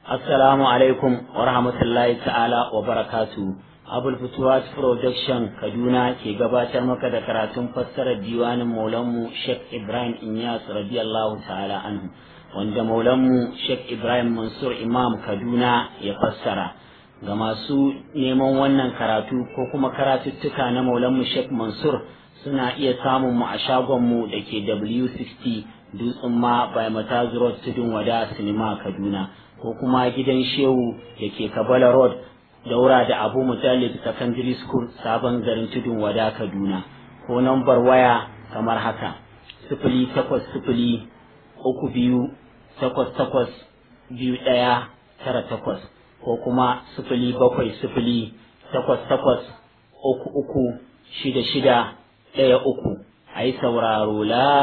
Assalamu alaikum wa rahmatullahi ta'ala wa barakatu. Abul Futuwat Production Kaduna ke gabatar maka da karatun fassarar diwanin Maulanmu Sheikh Ibrahim Inyas radiyallahu ta'ala anhu wanda Maulanmu Sheikh Ibrahim Mansur Imam Kaduna ya fassara. Ga masu neman wannan karatu ko kuma karatuttuka na Maulanmu Sheikh Mansur suna iya samun mu a shagonmu da ke W60 Dutsen ma by Matazu Road Tudun Wada Sinima Kaduna. ko kuma gidan shehu da ke kabala road daura da abu mutallib secondary school sabon garin tudun wada kaduna ko nambar waya kamar haka sifili takwas sifili uku biyu takwas takwas biyu ɗaya tara takwas ko kuma sifili bakwai sifili takwas takwas uku uku shida shida ɗaya uku a yi sauraro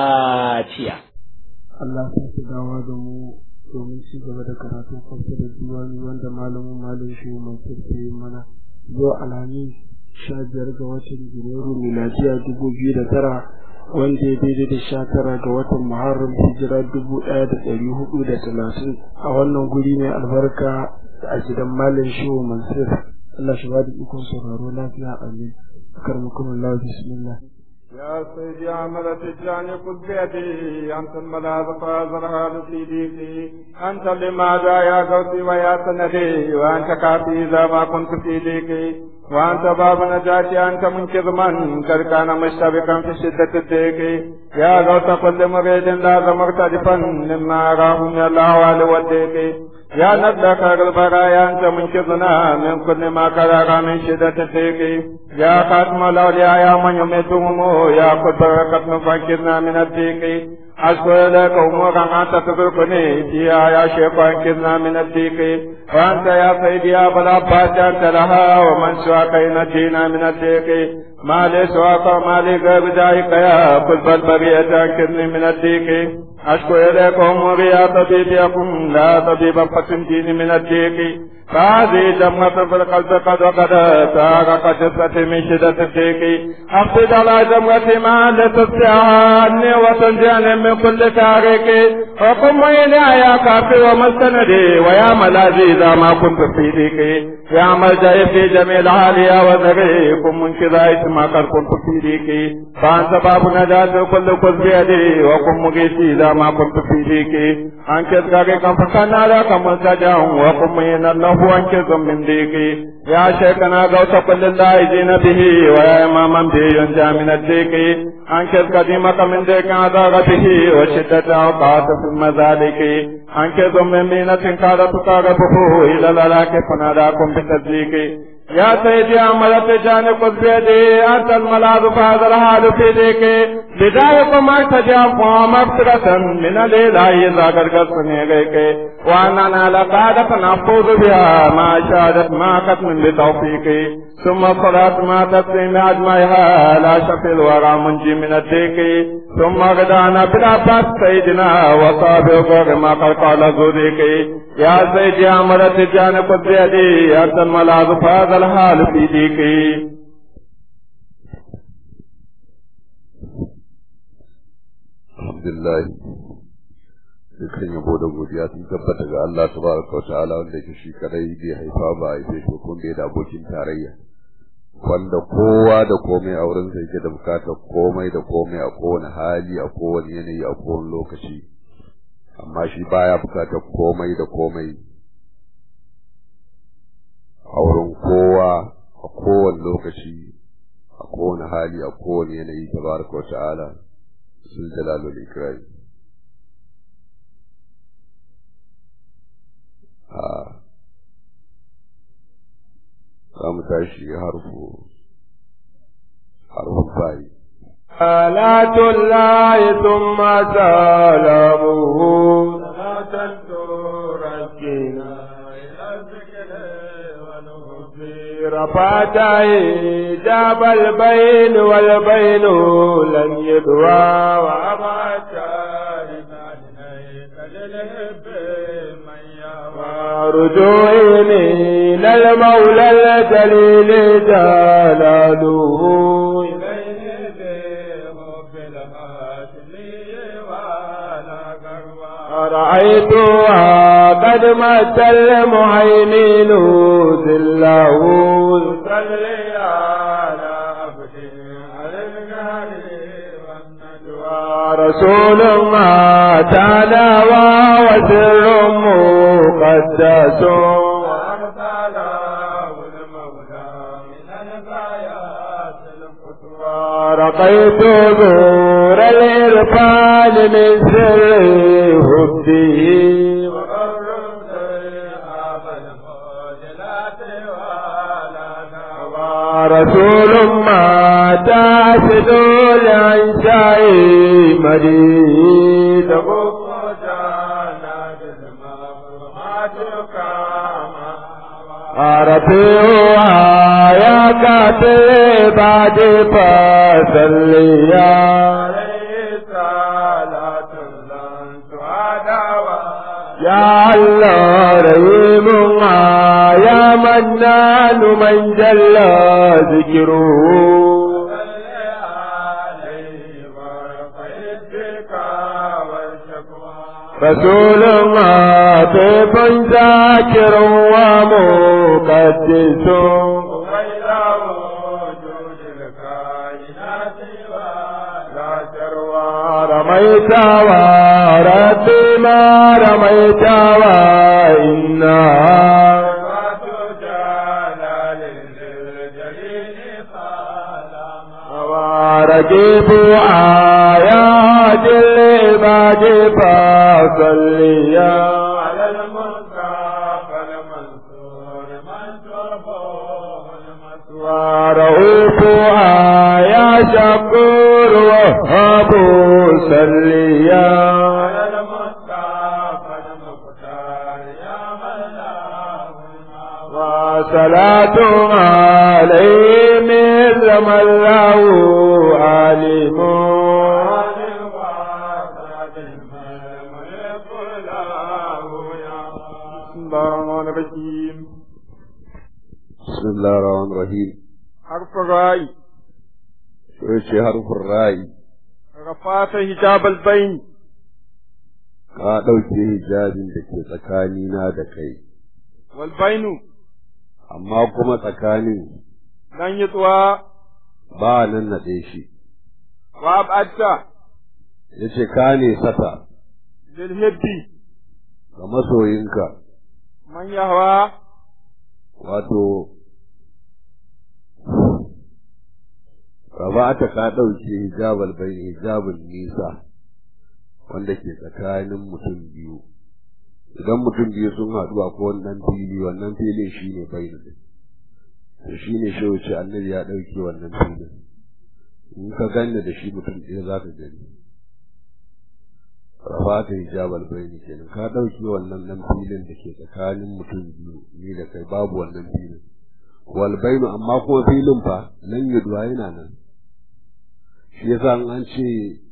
lafiya. Allah ta fi dawa da mu domin ci gaba da karatun kwanci da diwani wanda malamin malam shi mai kirke mana yau alhamis sha biyar ga watan janairu miladiya dubu biyu da tara wanda ya daidai da sha tara ga watan muharram hijira dubu ɗaya da ɗari hudu da talatin a wannan guri mai albarka a gidan malam shi mansur Allah shi ba da ikon sauraro lafiya amin karmakum Allah bismillah يا سيدي عمل تجاني قد بيدي أنت الملاذ فازر هذا في ديكي أنت لماذا يا قوتي ويا سندي وأنت كافي إذا ما كنت في ديكي وأنت باب نجاتي أنت منقذ من قد كان مشتبكا في شدة الديك يا غوث كل مريد لازم مرتدفا مما أراه من الأهوال والديك يا ندلك البرايا أنت منقذنا من كل ما كرر من شدة الديك يا خاتم الأولياء يا من يميتهم يا قد بركة فانقذنا من الديك أشكو إليك أمورا أنت تدركني فيها يا شيخ وانقذنا من الديك وأنت يا سيدي يا أبا العباس أنت لها ومن سواك ينجينا من الديك ما لي سواك ما لي غير ذلك يا قلب البرية أنقذني من الديك أشكو إليك أموري يا طبيب يقوم لا طبيب فتنجيني من الديك فهذه جمعة في القلب قد وقد تارق جثتي من شدة الديك أقصد على جمعة ما لتستعني وتنجيني من كل تارك وقم إلي يا كافي ومستندي ويا ملاذي إذا ما كنت في ديك يا ملجأ في جميع العالية وذري قم من كذا اسما قد كنت في ديك فأنت باب نجاة كل كل بيدي وقم مقيسي إذا ما كنت في ديك أنكت غريقا فكان لك ملتجا وقم من الله أنكت من ديك يا شيخنا غوث كل الله به ويا إماما به ينجى من الديك أنكت قديمك من ديك عذاب به وشدة أوقات في المذالك أنكت من مينة كادت تقربه إلى الألاك فناداكم بالتصديق يا سيدي عملت جانب بيدي أنت الملاذ فهذا الحال في ديك بدايكم ارتجع مغفرة من الإله إذا قرقصني غيك وأننا لقادة نفوز بها ما شادت ما قتل بتوفيقي ثم صلاة ما تسليم أجمعها لا شفي الورى منجي من الديك ثم غدانا بالعباس سيدنا وصابق ما قد قال زوديك يا سيدي عمرت جانب بيدي أنت الملاذ فهذا الحال في ديكي alhamdulillah dukkan yabo da godiya sun tabbata ga Allah tabaraka wa ta'ala wanda yake shi kadai bai haifa ba a haife shi kun bai da abokin tarayya wanda kowa da komai a wurin yake da bukatar komai da komai a kowane hali a kowane yanayi a kowane lokaci amma shi baya bukatar komai da komai a wurin kowa a kowane lokaci a kowane hali a kowane yanayi tabaraka wa ta'ala ذو الجلال والإكرام قام تاشي حرف حرف الفاي صلاة الله ثم سلامه صلاة تركنا إلى الذكر ونهب رفعته جاب البين والبين لن يدوى وأبعد رجوعي للمولى الجليل جلاله رأيتها قد مات المهيمن ذله يصلي على عبده على الجهل والنجوى رسول ما تنوى وسر مقدس رقيت نور الإرفان من سر هده رسول ما تاسد العنشاء مريد رفيعها يا كاتب بعد فصليا يا الله رحيم يا منان من جل ذكره رسول ما طيب ذاكر ومقدس رميت وربي ما رميت وإنها رجيب آيات العباد فصليا على المصطفى المنصور ورؤوف يا شكور وهب صليا على المصطفى المختار يا وصلاة عليه مثل ما الله عليم الرحمن الرحيم بسم الله الرحمن الرحيم حرف الراء شوية حرف الراء رفعت حجاب البين ka ɗauke hijabin da ke tsakanina da kai والبين amma kuma tsakanin لن يطوى ba nan naɗe shi وأبعدت ya ce ka ne sata للهب ga masoyinka من يهوى wato rabata ka ɗauke hijabal bai hijabin nisa wanda ke tsakanin mutum biyu idan mutum biyu sun haɗu a wannan fili wannan filin shi ne bai to shi ne shi wuce annabi ya ɗauke wannan filin in ka ganni da shi mutum ɗaya za ka gani rabata hijabal bai kenan ka ɗauke wannan nan filin da ke tsakanin mutum biyu ni da kai babu wannan filin walbainu amma kuma filin fa nan yaduwa yana nan shi yasa an ce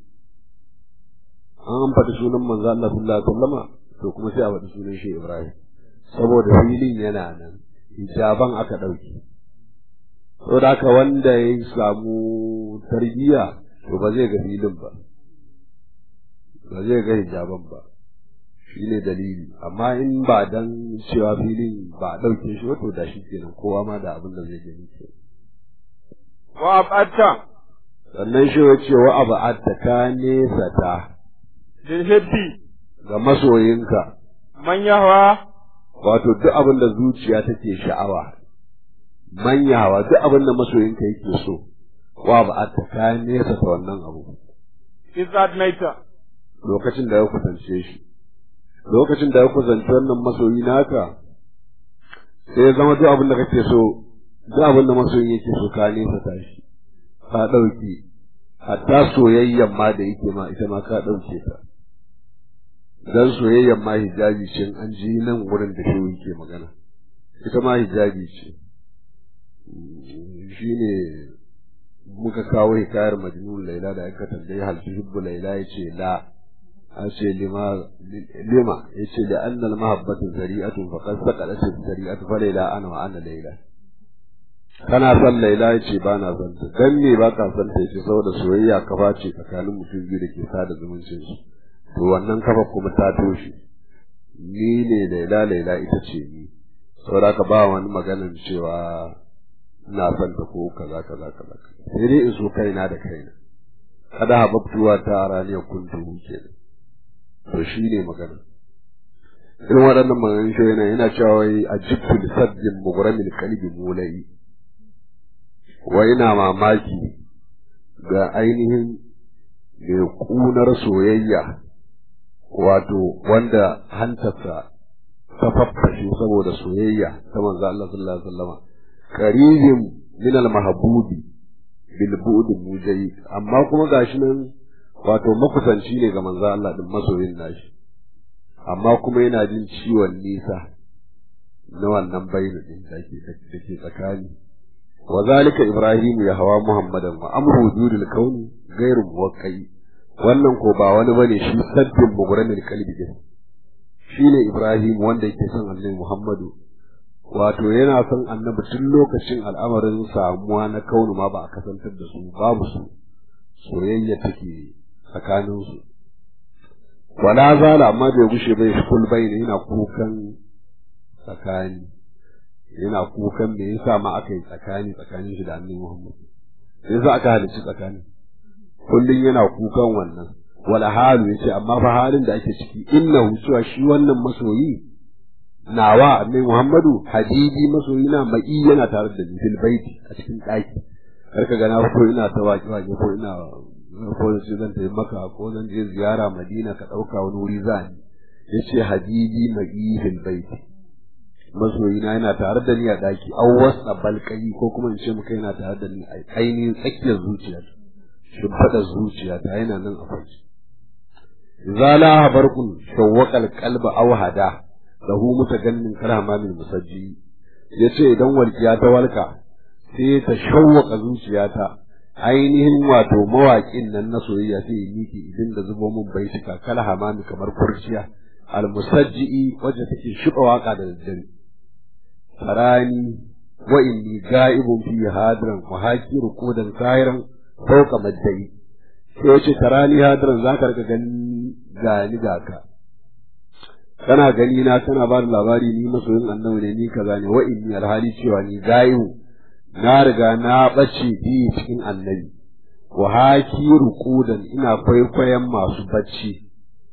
an faɗi sunan manzo Allah sallallahu alaihi wasallama to kuma sai a faɗi sunan shi Ibrahim saboda filin yana nan hijaban aka ɗauki saboda haka wanda ya samu tarbiyya to ba zai ga filin ba ba zai ga hijaban ba shi ne dalili amma in ba dan cewa filin ba a ɗauke shi wato da shi kenan kowa ma da abin da zai gani ke وأبعدت sannan shi ya ce wa abu atta ka nesa ta للهب ga masoyinka من يهوى wato duk abin da zuciya take sha'awa manyawa duk abin da masoyinka yake so wa abu atta ka nesa ta wannan abu إذ أدنيت lokacin da ya kusance shi lokacin da ya kusanci wannan masoyi naka sai ya zama duk abin da kake so duk abin da masoyi yake so ka nesa ta shi ka ɗauki hatta soyayyan ma da yake ma ita ma ka ɗauke ta dan soyayyan ma hijabi ce in an ji nan wurin da shehu yake magana ita ma hijabi ce shine muka kawo hikayar majnun laila da aka tambayi hal tuhibbu laila yace la ace lima lima yace da anna al mahabbatu zari'atun faqad saqalat zari'atu fa laila ana wa ana laila kana son laila yace ba na son ta dan me ba ka son ta yace saboda soyayya kafa ce tsakanin mutum biyu da ke sada zumuncin su to wannan kafa kuma ta toshe ni ne laila laila ita ce ni saboda ka ba wani maganin cewa ina son ta ko kaza kaza kaza sai dai in so kaina da kaina kada hababtuwa ta raniyar kuntu kenan to shi ne magana irin waɗannan maganin shi yana yana cewa wai a jikin sabbin mughramin kalbi mulai wa ina mamaki ga ainihin mai kunar soyayya wato wanda hantarsa ta faffashe saboda soyayya ta manzo Allah sallallahu alaihi wasallam qaribin min al-mahbubi bil bu'd mujayid amma kuma gashi nan wato makusanci ne ga manzo Allah din masoyin nashi amma kuma yana jin ciwon nisa na wannan bainu din da ke da ke tsakani wa zalika ibrahim ya hawa muhammadan wa amru wujudil kauni ghairu muwaqqi wannan ko ba wani bane shi sabbin mughramil qalbi din shine ibrahim wanda yake son annabi muhammadu wato yana son annabi tun lokacin al'amarin samuwa na kaunu ma ba a kasantar da su babu su soyayya take tsakaninsu wala zala amma bai gushe bai shukul bai ne yana kukan tsakani yana kukan me yasa ma aka yi tsakani tsakanin shi da annabi Muhammad me yasa aka halicci tsakani kullun yana kukan wannan wala halu yace amma fa halin da ake ciki innahu cewa shi wannan masoyi nawa annabi Muhammadu habibi masoyi na mai yana tare da ni fil baiti a cikin daki karka ga na ko ina ta waki waki ko ina ko sai zan tafi maka ko zan je ziyara Madina ka dauka wani wuri za ni yace habibi mai fil baiti masoyi na yana tare da ni a daki aw wasa balkai ko kuma in ce muka yana tare da ni a ainihin tsakiyar zuciya shimfada zuciya ta yana nan a farci zala habarkun shawwaqal qalba aw hada lahu mutagannin karama min musajji yace idan walkiya ta walka sai ta shawwaka zuciyata ainihin wato mawaƙin nan na soyayya sai ya miki idan da zubo min baitika kala hamami kamar kurciya al musajji wacce take shuba waka da daddare farani wa inni ga'ibun fi hadran wa hakiru kodan sahiran fauka maddai sai yace tarani hadran zaka rika gani gani ga ka kana gani na kana ba da labari ni masoyin annabi ne ni kaza ne wa inni alhali cewa ni gayu na riga na bace bi cikin annabi wa haki ruqudan ina kwaikwayon masu bacci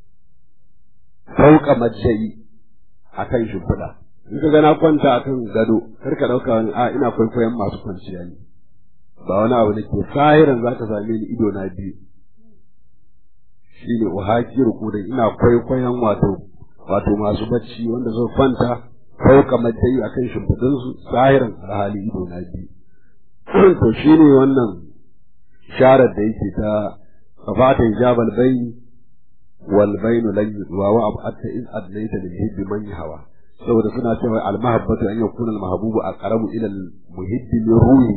fauka majjai akan shimfiɗa in ka ga na kwanta akan gado kar ka dauka wani a ina kwaikwayon masu kwanciya ne ba wani abu da ke sahiran zaka same ni ido na biyu shine wa haki ruqudan ina kwaikwayon wato wato masu bacci wanda suka kwanta fauka majjai akan shimfiɗin su sahiran alhali ido na biyu to shine wannan sharar da yake ta kafata jabal bayni wal baynu lan yudwa wa abatta iz adlayta lil hibbi man hawa saboda suna cewa al mahabbatu an yakuna al mahbubu aqrabu ila al muhibbi min ruhi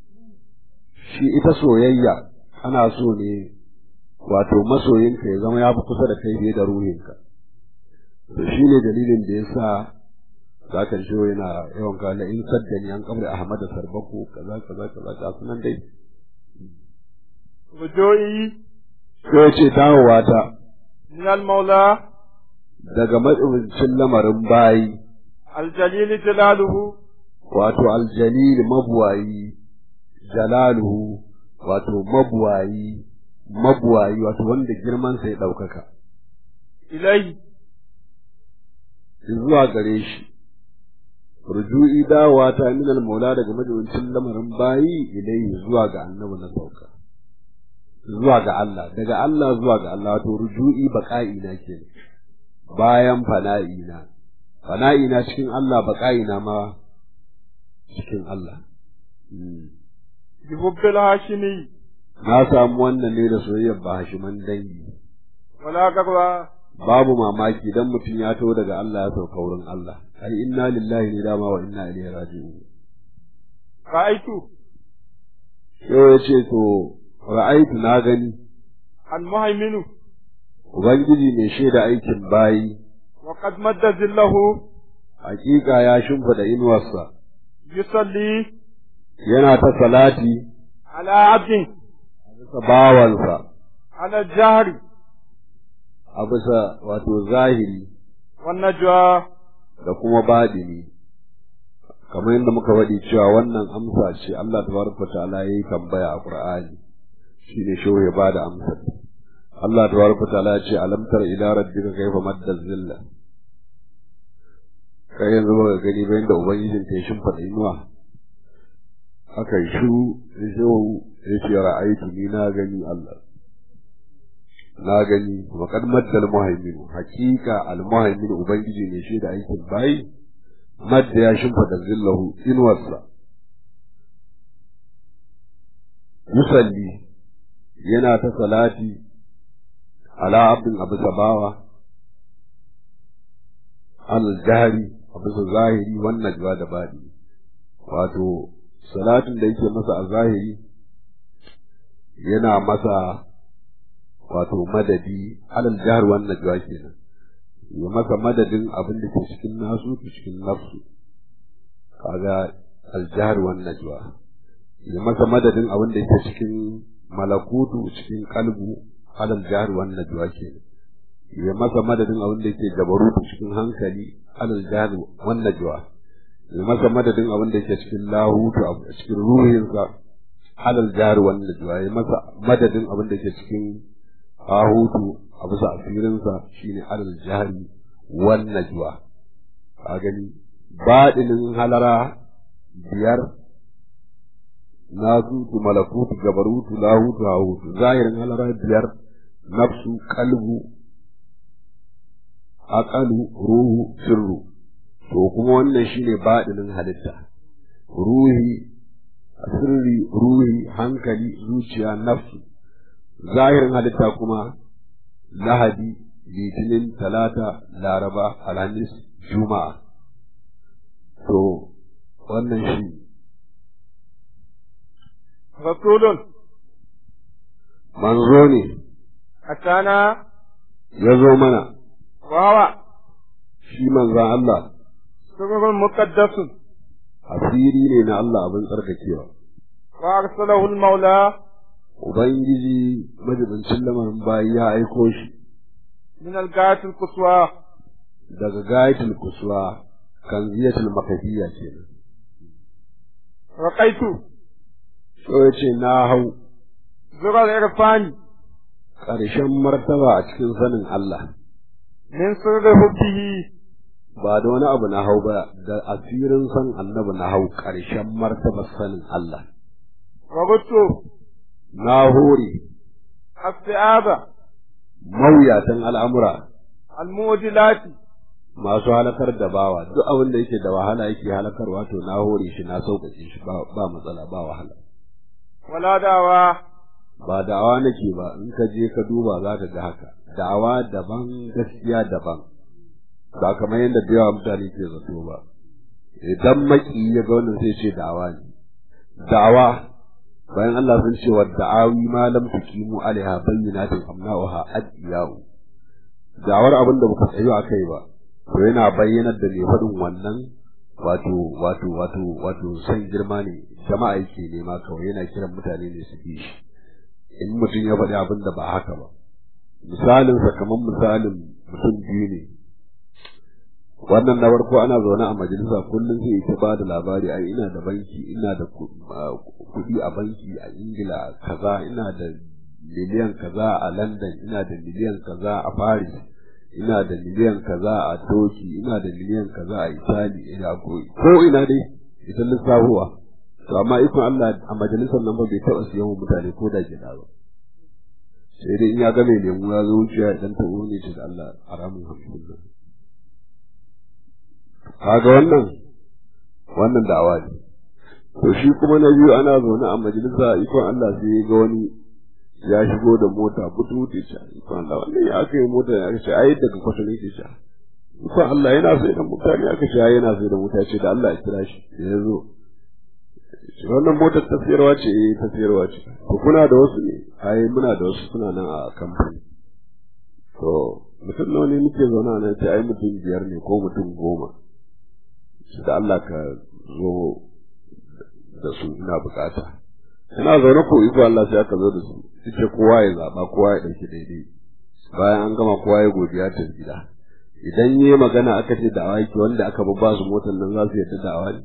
shi ita soyayya ana so ne wato masoyinka ya zama ya fi kusa da kai fiye da ruhinka to shi ne dalilin da ya sa za ka shi yana yawan kala in saddani an kabri ahmad sarbaku kaza kaza kaza ga sunan dai Rujoyi sai ya ce dawowa ta min al-maula daga matsibincin lamarin bayi al-jalil jalaluhu wato aljalil mabuwayi jalaluhu wato mabuwayi mabuwayi wato wanda girman sa ya ɗaukaka ilai zuwa gare shi ruju'i dawowa ta min al-maula daga majibincin lamarin bayi ilai zuwa ga annabi na sauka zuwa ga Allah daga Allah zuwa ga Allah wato ruju'i baqa'i na ke bayan fana'i na fana'i na cikin Allah baqa'i na ma cikin Allah bi hubbil hashimi na samu wannan ne da soyayyar ba hashiman dangi wala gaba babu mamaki dan mutum ya taho daga Allah ya sauka wurin Allah ai inna lillahi ne dama wa inna ilaihi raji'un ra'aitu yau ya ce to ra'aitu na gani al-muhaiminu ubangiji mai shaida aikin bayi wa qad madda zillahu hakika ya shimfida inuwarsa yusalli yana ta salati ala abdin bisa bawansa ala jahri a bisa wato zahiri والنجوى da kuma badini kamar yadda muka faɗi cewa wannan amsa ce Allah tabaraka ta'ala yayi tambaya a Qur'ani shine shehu ya bada amsa Allah tabaraka ta'ala ya ce alam tara ila rabbika kayfa madda zilla kai yanzu ba gani ba yadda ubangijin ta shin faɗa inuwa aka yi shu shehu ya ce ra'aytu ni na gani Allah na gani wa kad maddal muhaimin hakika al muhaimin ubangiji ne shi da aikin bayi madda ya shimfida zillahu inuwarsa musalli yana ta salati ala abdin abu sabawa al jahri abu zahiri wannan jwa da badi wato salatin da yake masa a zahiri yana masa wato madadi alal jahar wannan najwa kenan ya masa madadin abin da ke cikin nasu ke cikin nafsu kaga aljahar wannan najwa ya masa madadin abin da ke cikin malakutu cikin kalbu alal jahar wannan najwa kenan ya masa madadin abin da ke jabarutu cikin hankali alal jahar wannan najwa ya masa madadin abin da ke cikin lahutu a cikin ruhinsa alal jahar wannan najwa ya masa madadin abin da ke cikin ahutu a bisa asirinsa shine alal jahri wan najwa a gani baɗinin halara biyar nasutu malakutu gabarutu lahutu hahutu zahirin halara biyar nafsu kalbu aqalu ruhu sirru to kuma wannan shine baɗinin halitta ruhi sirri ruhi hankali zuciya nafsu zahirin halitta kuma lahadi litinin talata laraba alhamis juma'a to wannan shi rasulun manzo ne atana ya zo mana wawa shi manzan Allah sirrun muqaddasun asiri ne na Allah abin tsarkakewa wa arsalahu al-maula Ubangiji majibincin lamarin bayi ya aiko shi min al-gayat al-quswa daga gayatul kuswa kan ziyatul makafiyya kenan. raqaitu So ya ce na hau zura al-irfani ƙarshen martaba a cikin sanin Allah. min sirri hubbihi Ba da wani abu na hau ba da asirin san annabi na hau ƙarshen martabar sanin Allah. wa guttu Na hore as-si'aba mawuyatan al'amura al-mujilati masu halakar da bawa duk abin da yake da wahala yake halakarwa to na hore shi na sauƙaƙe shi ba ba matsala ba wahala. wala dawa ba da'awa nake ba in ka je ka duba za ka ga haka da'awa daban gaskiya daban ba kamar yadda da yawa mutane ke zato ba idan maki ya ga wannan sai ce da'awa ne da'awa bayan Allah sun ce wa da'awi ma lam tuqimu alaiha bayyinatin amna'uha adiyau da'awar abin da baka tsayo a kai ba to yana bayyanar da mai faɗin wannan wato wato wato wato san girma ne jama'a yake nema kawai yana kiran mutane ne su bi shi in mutum ya faɗi abin da ba haka ba misalinsa kamar misalin mutum biyu ne wannan na farko ana zaune a majalisa kullum sai ta ba da labari ai ina da banki ina da kuɗi a banki a ingila kaza ina da miliyan kaza a london ina da miliyan kaza a paris ina da miliyan kaza a toki ina da miliyan kaza a itali ina ko ina dai ita lissafuwa to amma ikon Allah a majalisar nan ba bai taɓa siyan wa mutane ko da gida ba sai dai in ya ga mai lemu ya zo wuciya idan ta ne ce da Allah a ramin hamsin nan kaga wannan wannan da'awa ne to shi kuma na biyu ana zaune a majalisa ikon Allah sai ya ga wani ya shigo da mota butu ce ce ikon Allah wannan ya aka yi mota ya ce ai daga kwata ne ce ce ikon Allah yana sai da mutane aka ce ai yana sai da mota ce da Allah ya kira shi ya zo wannan motar ta sayarwa ce eh ta sayarwa ce to kuna da wasu ne ai muna da wasu suna nan a kamfani to mutum nawa ne muke zauna nan ce ai mutum biyar ne ko mutum goma shi da Allah ka zo da su ina bukata ina zaune ko iko Allah sai aka zo da su ce kowa ya zaba kowa ya dauki daidai bayan an gama kowa ya godiya ta gida idan yi magana aka ce da awaki wanda aka babba su motar nan za su yadda da awaki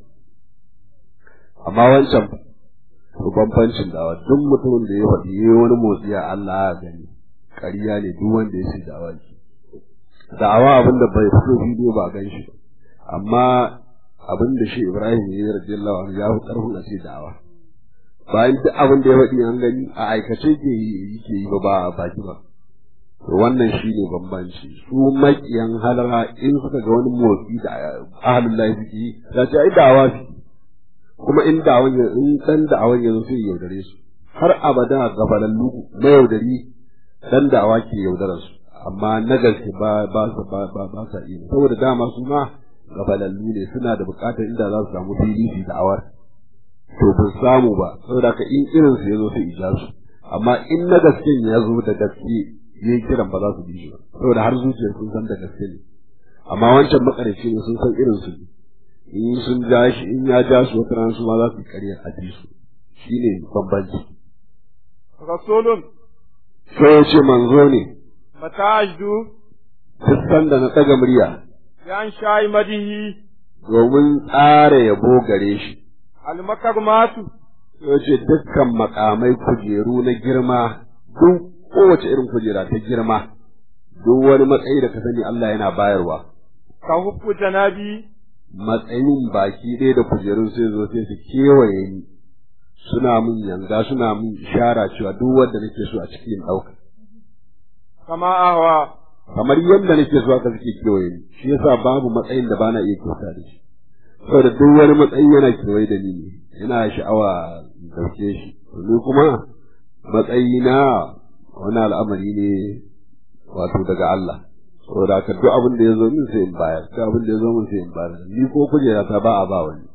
amma wancan to bambancin dawa duk mutumin da ya faɗi yayi wani motsi a Allah ya gani ƙarya ne duk wanda ya ce da awaki da'awa abin da bai fito bidiyo ba gan shi amma abin da shi Ibrahim ya yi radiyallahu anhu ya fi ƙarfin a ce da'awa bayan duk abin da ya faɗi an gani a aikace ke yi ke yi ba ba a baki ba to wannan shi ne bambanci su maƙiyan halara in suka ga wani motsi da ahalin lahi suke yi za ce ai da'awa su kuma in da'awan ya in dan da'awan ya zo sai ya yaudare su har abada gabalallu na yaudari dan da'awa ke yaudarar su amma na gaske ba ba su ba ba ba sa iya saboda dama su ma gabalallu ne suna da buƙatar inda za su samu fili su da'awar to ban samu ba saboda ka in irin su yazo sai ija su amma in na gasken ya zo da gaske yayi kiran ba za su bi shi ba saboda har zuciyar sun san da gaske ne amma wancan makarici ne sun san irin su ne in sun ja shi in ya ja su wata rana su ma za su yi ƙarya a ji su shine bambanci rasulun sai ya ce manzo ne mata ajdu duk sanda na ɗaga murya yan shayi madihi domin tsara yabo gare shi almakarmatu ya ce dukkan makamai kujeru na girma duk kowace irin kujera ta girma duk wani matsayi da ka sani Allah yana bayarwa ka hukku janabi matsayin baki ɗaya da kujerun sai zo sai su kewaye ni suna mun yanga suna mun ishara cewa duk wanda nake so a cikin ɗauka kama ahwa kamar yadda nake so haka suke kewaye ni shi yasa babu matsayin da bana iya kyauta da shi saboda duk wani matsayi yana kewaye da ni ne yana sha'awa in dauke shi ni kuma matsayi na wani al'amari ne wato daga Allah saboda haka duk abin da ya zo min sai in bayar duk abin da ya zo min sai in bayar ni ko kujera ta ba a ba wani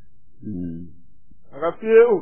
rafi'u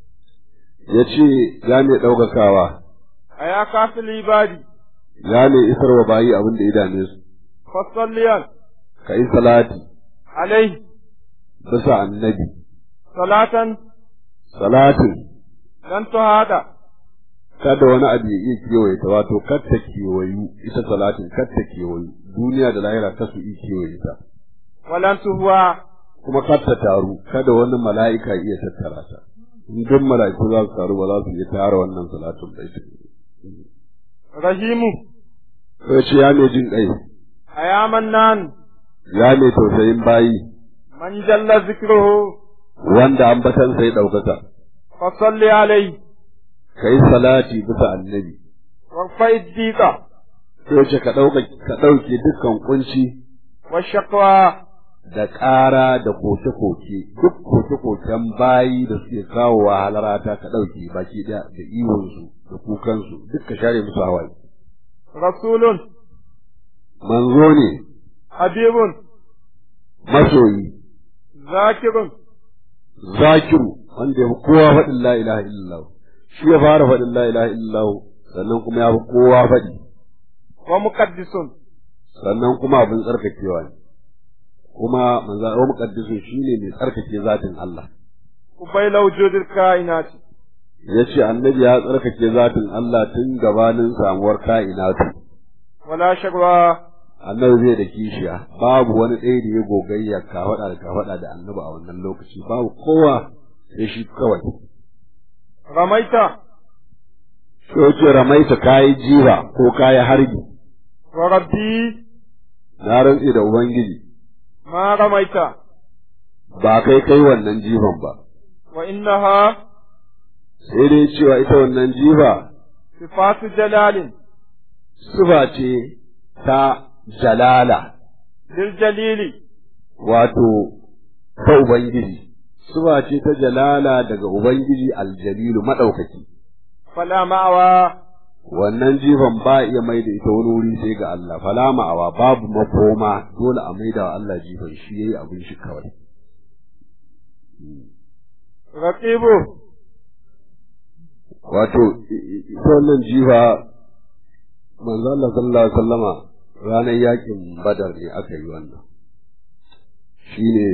ya ce ya mai ɗaukakawa a ya kafi libadi ya mai isarwa bayi abin da ya dame su fasalliyan ka yi salati alaihi bisa annabi salatan salatin dan tuhada kada wani abu ya iya kewaye ta wato kar ta kewayu ita salatin kar ta kewayu duniya da lahira ta su iya kewaye ta walan tuhuwa kuma kar ta taru kada wani mala'ika iya tattara ta in duk mala'iku za su taru ba za su iya tara wannan salatin ba ita rahimu sai ce ya mai jin kai a ya mannan ya mai tausayin bayi man jalla zikruhu wanda ambatan sai ɗaukaka fasalli alaihi kai salati bisa annabi warfa iddiqa sai ce ka ɗauka ka ɗauke dukkan kunci wa shaqwa da ƙara da koke-koke duk koke-koken bayi da suke kawo wa halarata ka ɗauke baki ɗaya da iwonsu da kukansu duk ka share musu hawaye. rasulun Manzo ne, habibun masoyi, zakirun zakiru wanda ya fi kowa faɗin la ilaha illallah. Shi ya fara faɗin la ilaha illallah sannan kuma ya fi kowa faɗi, wa muqaddisun sannan kuma abin tsarkakewa ne. Kuma manzo wa muqaddisu shine mai tsarkake zatin Allah. ubayla wujudil kainati Ya ce annabi ya tsarkake zatin Allah tun gabanin samuwar ka'inatu. wala shagwa annabi zai da kishiya babu wani ɗaya da ya gogayya ka faɗa da ka faɗa da annabi a wannan lokaci babu kowa sai shi kawai ramaita sai ce ramaita kayi jiba ko kayi harbi wa rabbi na rantse da ubangiji ma ramaita ba kai kai wannan jiban ba wa innaha sai dai cewa ita wannan jiba sifatu jalalin suba ce ta jalala lil jalili wato ta ubangiji suba ce ta jalala daga ubangiji aljalilu madaukaki fala ma'awa wannan jifan ba iya mai da ita wani wuri sai ga Allah fala ma'awa babu makoma dole a maida wa Allah jifan shi yayi abin shi kawai raqibu wato ita wannan jifa manzo Allah sallallahu alaihi wasallama ranar yakin Badar ne aka yi wannan shine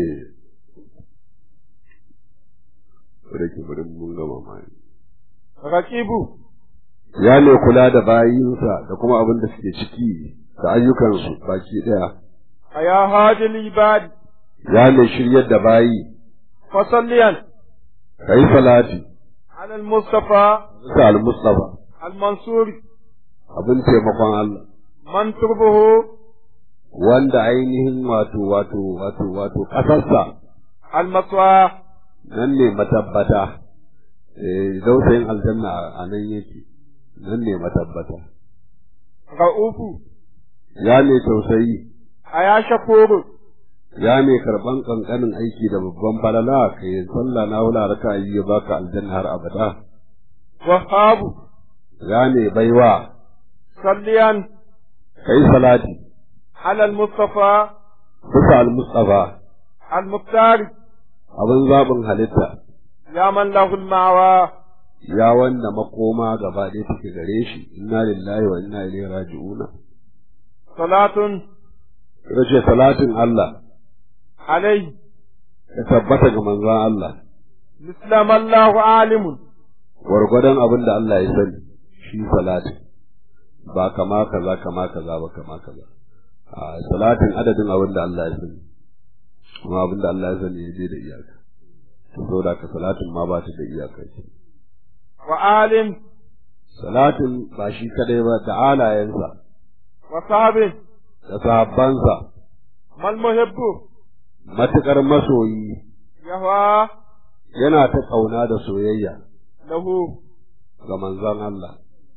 rake bari mun gama mai raqibu ya ne kula da bayinsa da kuma abin da suke ciki da ayyukansu baki ɗaya أيا هادي العباد ya mai shiryar da bayi فصليا ka yi salati على المصطفى bisa al-mustafa المنصور abin taimakon Allah من تربه wanda ainihin wato wato wato wato ƙasarsa المسوى nan ne matabbata eh dausayin aljanna a nan yake nan ne matabbata رؤوف ya mai tausayi أيا شكور ya mai karban kankanin aiki da babban falala ka yi sallah na wula raka yi ya baka aljanna har abada وهاب ya mai baiwa صليا ka yi salati على المصطفى bisa al-mustafa المختار abin zaɓin halitta يا من له المعوى ya wanda makoma gaba ɗaya take gare shi inna lillahi wa inna ilaihi raji'una صلاة yace salatin Allah عليه ya tabbata ga manzon Allah مثل ما الله عالم gwargwadon abin da Allah ya sani shi salatin ba kama kaza kama kaza ba kama kaza a salatin adadin abin da Allah ya sani kuma abin da Allah ya sani ya je da iyaka saboda ka salatin ma ba ta da iyaka ce وعالم salatin ba shi kadai ba da alayensa وصحبه da sahabbansa ما المحب matukar masoyi يهوى yana ta kauna da soyayya له ga manzon Allah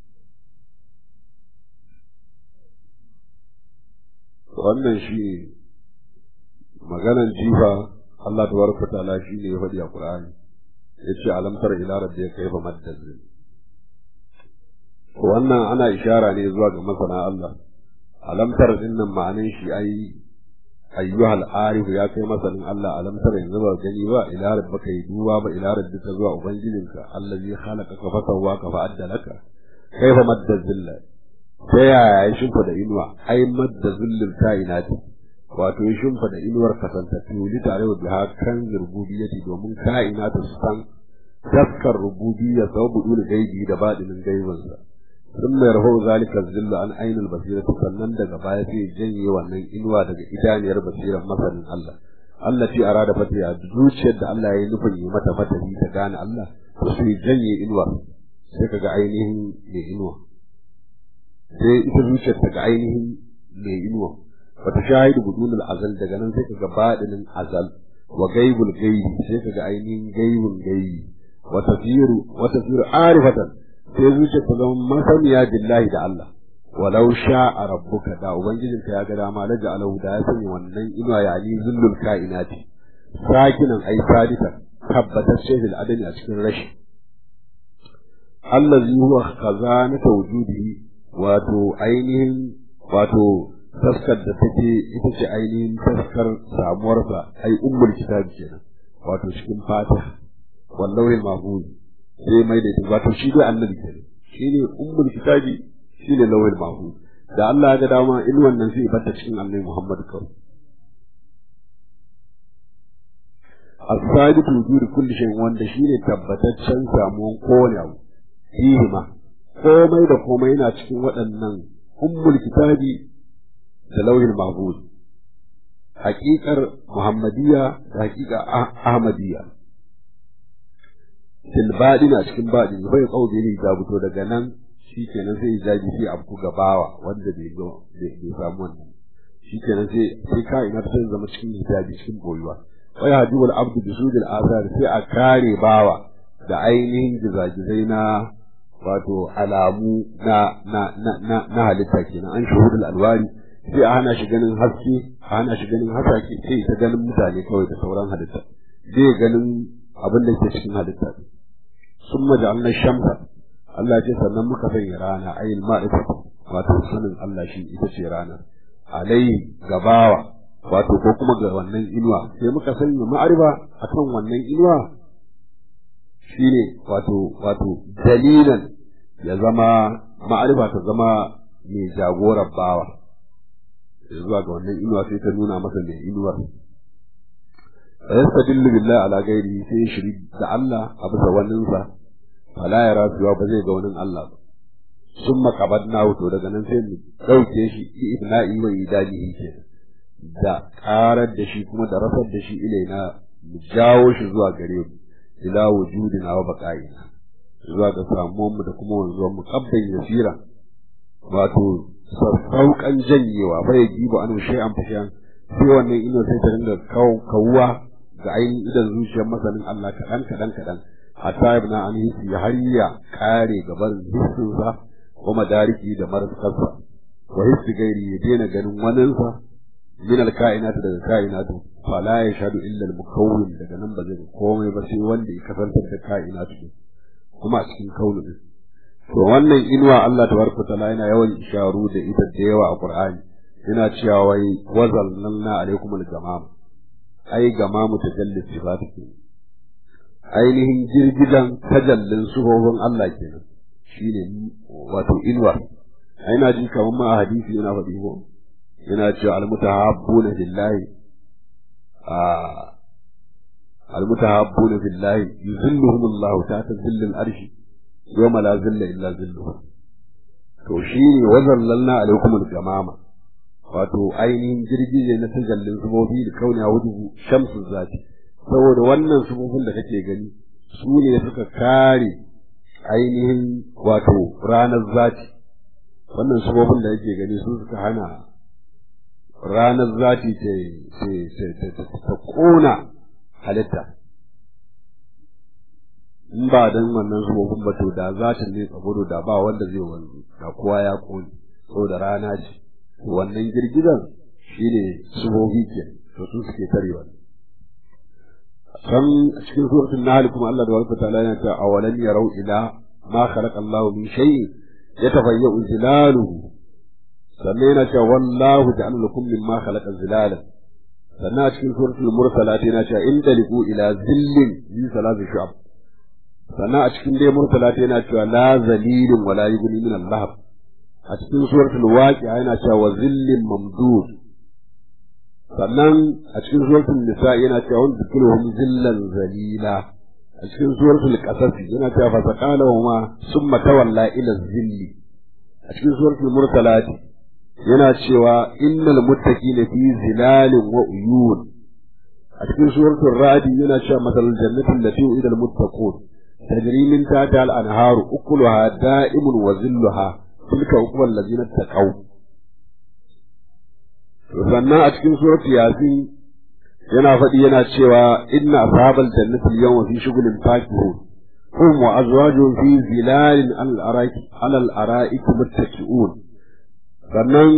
wannan shi maganan jifa Allah tabaraka ta'ala shi ne ya faɗi a Qur'ani yace alam tara ila rabbika kayfa maddazin wannan ana ishara ne zuwa ga masana Allah alam tara dinnan ma'anin shi ai ayyuhal arif ya kai masanin Allah alam tara yanzu ba gani ba ila rabbika yi duba ba ila rabbika zuwa ubangijinka allazi khalaqaka fa sawwaka fa addalaka kayfa maddazilla ta yaya ya shimfa inuwa ai madda zullul kainati wato ya shimfa da inuwar kasantattu li tare da biha kan rububiyyati domin kainatu su san daskar rububiyya sababu dole gaibi da badinin gaibinsa sun mai rahu zalika zillu an ainul basira sannan daga baya sai janye wannan inuwa daga idaniyar basirar masanin Allah Allah ce arada fatiha zuciyar da Allah ya yi nufin yi mata fatahi ta gane Allah to sai janye inuwa sai kaga ainihin mai inuwa sai ita zuciyar ta ga ainihin mai inuwa wata shahidu budunul azal daga nan sai kaga badinin azal wa gaibul gaibi sai kaga ainihin gaibul gaibi wa tasiru wa tasiru arifatan sai zuciyar ta zama masaniya billahi da Allah walau sha'a rabbuka da ubangijinka ya ga dama laja alahu da ya sanya wannan inuwa ya ali zullul kainati sakinan ai sadika tabbatacce fil adami a cikin rashi allazi huwa khazanatu wujudihi wato ainihin wato taskar da take ita ce ainihin taskar samuwarsa ai ummul kitab kenan wato cikin fatiha wallahi mahfuz sai mai da wato shi dai annabi kenan shi ne ummul kitabi shi ne lawil mahfuz da Allah ya ga dama in wannan sai bata cikin annabi Muhammad kawai as-sadiq wujud kulli shay wanda shine tabbataccen samuwan kowane abu fihi ma komai da komai yana cikin waɗannan ummul kitabi da lauhin mahfuz haƙiƙar muhammadiyya da haƙiƙa ahmadiyya fil badina cikin badin bai kauce ne da fito daga nan shikenan sai jaji sai abu gabawa wanda bai ga bai samu wannan shikenan sai sai ka ina sai zama cikin hijabi cikin boyuwa wai hajibul abdu bi sujil asar sai a kare bawa da ainihin gizagizai na wato alamu na na na na, na halitta kenan an shuhudul alwari sai a hana shi ganin haske a hana shi ganin hasake sai ta ganin mutane kawai da sauran halitta zai ganin abin da ke cikin halitta sun maja'alna shamsa Allah ce sannan muka sanya rana ayin ma'rifa wato sanin Allah shi ita ce rana alai gabawa wato ko kuma ga wannan inuwa sai muka sanya ma'arifa akan wannan inuwa shine wato wato dalilan ya zama ma'arifa ta zama mai jagorar bawa zuwa ga wannan inuwa sai ta nuna masa mai inuwar fa yastadillu billahi ala ghairihi sai shiri da Allah a bisa waninsa fala yara suwa ba zai ga wani Allah ba sun makabar na to daga nan sai mu ɗauke shi ibna'i wa idanihi ke da ƙarar da shi kuma da rasar da shi ilaina mu jawo shi zuwa gare mu ila wujudina wa baqa'ina zuwa ga samuwan mu da kuma wanzuwan mu kabban yasira wato sassauƙan janyewa bai jibo an shay'an fashan sai wannan ino sai ta dinga kawuwa ga ainihin idan zuciyar masanin Allah kaɗan kaɗan kaɗan hatta ibn an hisi har ya kare gaban hissinsa ko madariki da maraskarsa wa hissi gairi ya daina ganin waninsa min alka'inatu daga ka'inatu fala ya shadu illa al-mukawwin daga nan ba zai komai ba sai wanda ya kasantar da ka'inatu kuma a cikin kaunu din to wannan inuwa Allah tabaraka ta'ala yana yawan isharu da ita da yawa a Qur'ani yana cewa wai wazallalna alaikum al-gamam ai gamamu tajallis sifatu ainihin girgidan tajallin suhobin Allah kenan shine wato inuwa ai na ji kamar ma a hadisi yana faɗi ko yana cewa almutahabbuna billahi a almutahabbuna billahi yuzilluhum Allah ta'ala zillil arshi yawma la zilla illa zilluhu to shine wazallalna alaikum al-gamama wato ainihin girgije na tajallin sufofi da kauna wujuhu shamsu zati saboda wannan sufofin da kake gani su ne suka kare ainihin wato ranar zati wannan sufofin da kake gani su suka hana ranar zati ta kona halitta in ba dan wannan sufofin ba to da zatin ne tsagoro da ba wanda zai wanzu da kowa ya kone saboda rana ce wannan girgizan shi ne sufofi ke to su suke tarewa san a cikin suratul nahl kuma Allah da walfa ta'ala yana cewa awalan yarau ila ma khalaqa Allah min shay'in yatafayyu zilaluhu sannan yana cewa wallahu ja'ala lakum mimma khalaqa zilala sannan a cikin suratul mursalat yana cewa in taliqu ila zillin zi salatu shu'ab sannan a cikin dai mursalat yana cewa la zalilin wala yughni min al-lahab a cikin suratul waqi'a yana cewa wa zillin mamdud sannan a cikin suratul nisa yana cewa wanda zikruhum zillan zalila a cikin suratul qasas yana cewa fa saqala wa ma summa tawalla ila zilli a cikin suratul mursalat yana cewa innal muttaqina fi zilalin wa uyun a cikin suratul ra'd yana cewa masalul jannati allati u'ida al muttaqun tajri min tahtiha al anharu ukuluha da'imun wa zilluha tilka uqbal ladina taqaw sannan a cikin surat yasin yana faɗi yana cewa inna ashabal jannati al-yawma fi shughulin fakihun hum wa azwajuhum fi zilalin al-araki ala al-ara'ik muttaqi'un sannan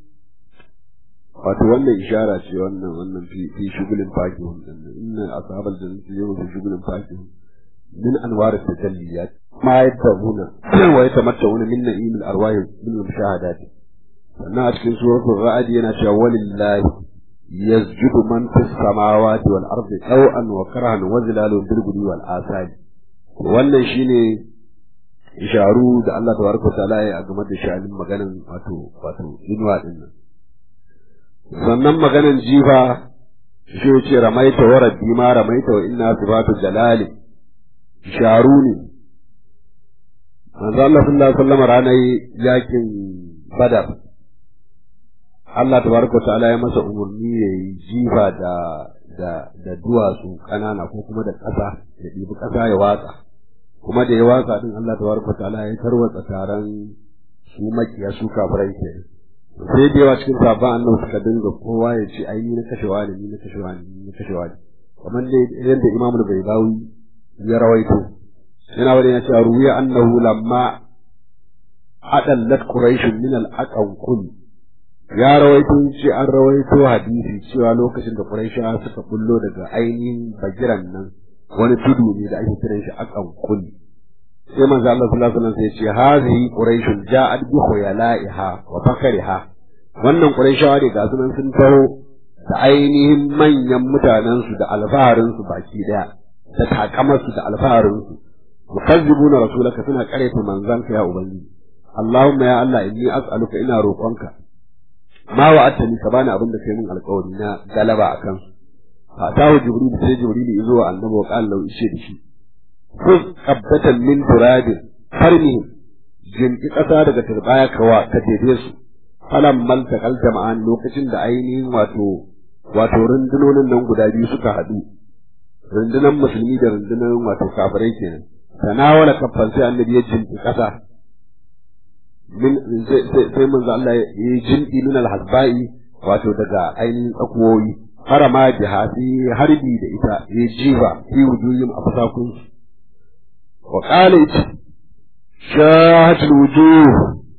wato wannan ishara ce wannan wannan fi fi shughulin fakihun inna ashabal jannati al-yawma fi shughulin fakihun min anwar at-tajalliyat ma yadabuna wa yatamatta'una min na'im al-arwah min al-mushahadat sannan a cikin suratul ra'd yana cewa walillahi yasjudu man fis samawati wal ardi taw'an wa karahan wa zilalun bil ghudwi wal asali wannan shine isharu da Allah tabaraka wa ta'ala ya game da sha'anin maganan wato wato inuwa din nan sannan maganan jifa shi ce ramaita wa rabbi ma ramaita wa inna sifatu jalali isharu ne manzo Allah sallallahu alaihi wasallam ranar yakin badar Allah tabaraka ta'ala ya masa umarni ya yi jifa da da da duwatsu kanana ko kuma da ƙasa ya ɗibi ƙasa ya watsa kuma da ya watsa din Allah tabaraka ta'ala ya tarwatsa taron su makiya su kafirai ke sai da yawa cikin sabon annabi suka dinga kowa ya ce ai ni na kashewa ne ni na kashewa ne ni na kashewa ne kamar dai yadda Imam Al-Baydawi ya rawaito yana wani ya ce ruwiya annahu lamma adallat quraish min al-aqanqul ya rawaito ce an rawaito hadisi cewa lokacin da Qurayshawa suka bullo daga ainihin bagiran nan wani tudu ne da ake kiran shi akan kulli sai manzo Allah sallallahu alaihi wasallam sai ya ce hazihi quraish ja'at bi khuyala'iha wa fakariha wannan Qurayshawa ne ga sunan sun taho da ainihin manyan mutanen su da alfaharin su baki daya da takamar su da alfaharin su mukazzibuna rasulaka suna kareta manzanka ya ubangiji Allahumma ya Allah inni as'aluka ina roƙonka ma wa'adtani ka bani abin da kai min alƙawari na galaba akan su fa tawo jibril sai jibril ya zo annabi wa qala lahu ishe da shi khudh qabdatan min turabin farmi jinki ƙasa daga turbaya kawa ka jefe su falan malta kal jama'an lokacin da ainihin wato wato rundunonin nan guda biyu suka haɗu rundunan musulmi da rundunan wato kafirai kenan tanawala kaffan sai annabi ya jinki ƙasa min sai manzo Allah ya yi jinki min al-hasba'i wato daga ainihin tsakuwoyi harama jiha fi harbi da ita ya jiba fi wujuhim a fasakun wa qala shahatul wujuh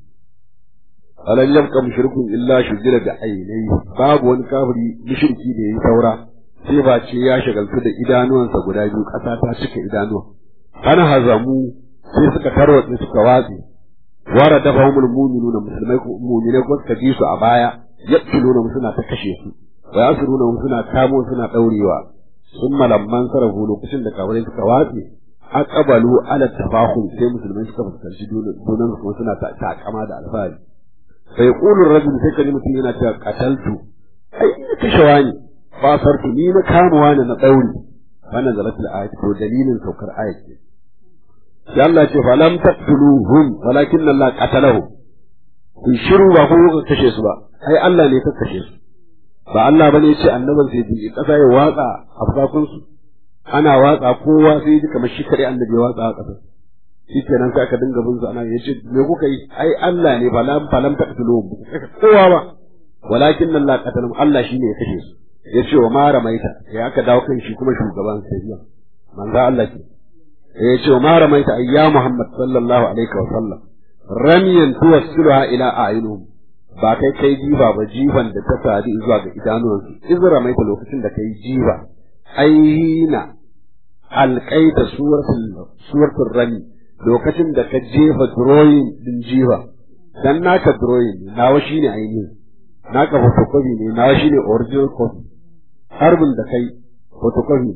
alam yabqa mushrikun illa shujira da ainai babu wani kafiri mushriki da yayi saura sai ba ce ya shagaltu da idanuwansa guda biyu ƙasa ta cika idanuwa ana hazamu sai suka tarwatse suka watse wara dafa humul mu'minuna musulmai ko mu'minai ko suka ji su a baya yaqtuluna suna ta kashe su wa yasruna suna kamo suna daurewa sun malamman sarafu lokacin da kafirai suka watse aqbalu ala tafahum sai musulmai suka fuskanci dunan kuma suna takama da alfahari sai qulur rajul sai kaji mutum yana cewa qataltu ai ina kashe wani fasartu ni na kama wani na dauri wannan zalatul ayat ko dalilin saukar ayat ce sai Allah ce falam taqtuluhum walakin Allah qatalahum in shiru ba ko ka kashe su ba ai Allah ne ka kashe su ba Allah bane ya ce annaban sai bi kasa ya watsa afsakun su ana watsa kowa sai ji kamar shi kare annabi ya watsa a kasa shi kenan sai aka dinga bin su ana yace me kuka yi ai Allah ne falam falam taqtuluhum kowa ba walakin Allah qatalahum Allah shine ya kashe su yace wa ma ramaita ya aka dawo kan shi kuma shugaban sai manzo Allah ke ya ce ma ramaita ayya Muhammad sallallahu alaihi wa sallam ramiyan tuwassiluha ila a'yunihim ba kai kai jiba ba jiban da ta sadi zuwa ga idanuwansu iz ramaita lokacin da kai jiba aina alqaita suratul suratul rami lokacin da ka jefa drawing din jiba dan naka drawing nawa shine ainihin naka photocopy ne nawa shine original copy harbin da kai photocopy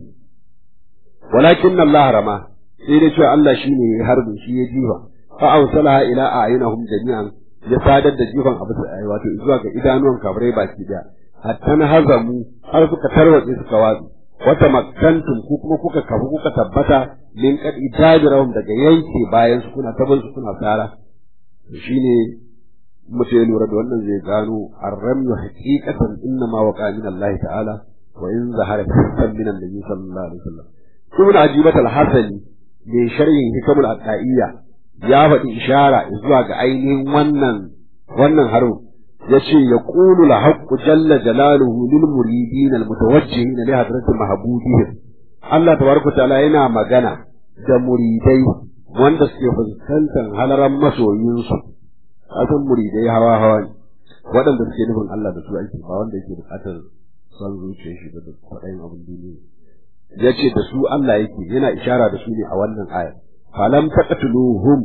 walakin Allah rama sai dai cewa Allah shine ya harbin shi ya jifa fa awsalaha ila a'yunahum jami'an ya sadar da jifan abu wato zuwa ga idanuwan kafirai baki daya hatta na hazamu har suka tarwatse suka watsi wata makkantum ku kuma kuka kafu kuka tabbata min kad idajirahum daga yanke bayan su kuna taban su kuna tsara shine mutum ya lura da wannan zai gano arramu haqiqatan inna ma waqa min Allah ta'ala wa in zahara fi min annabi sallallahu alaihi wasallam ibn ajibat al-hasani mai sharhin hikamul aqaiyya ya faɗi ishara zuwa ga ainihin wannan wannan haro yace yaqulu al-haqqu jalla jalaluhu lil muridin al-mutawajjihin li hadrati mahbubihim Allah tabaraka ta'ala yana magana da muridai wanda suke fuskantar halaran masoyinsu kasan muridai hawa hawa ne waɗanda suke nufin Allah da su aiki ba wanda yake buƙatar son zuciyar shi da kwaɗayin abin duniya ya ce da su Allah yake yana ishara da su ne a wannan aya falam taqtuluhum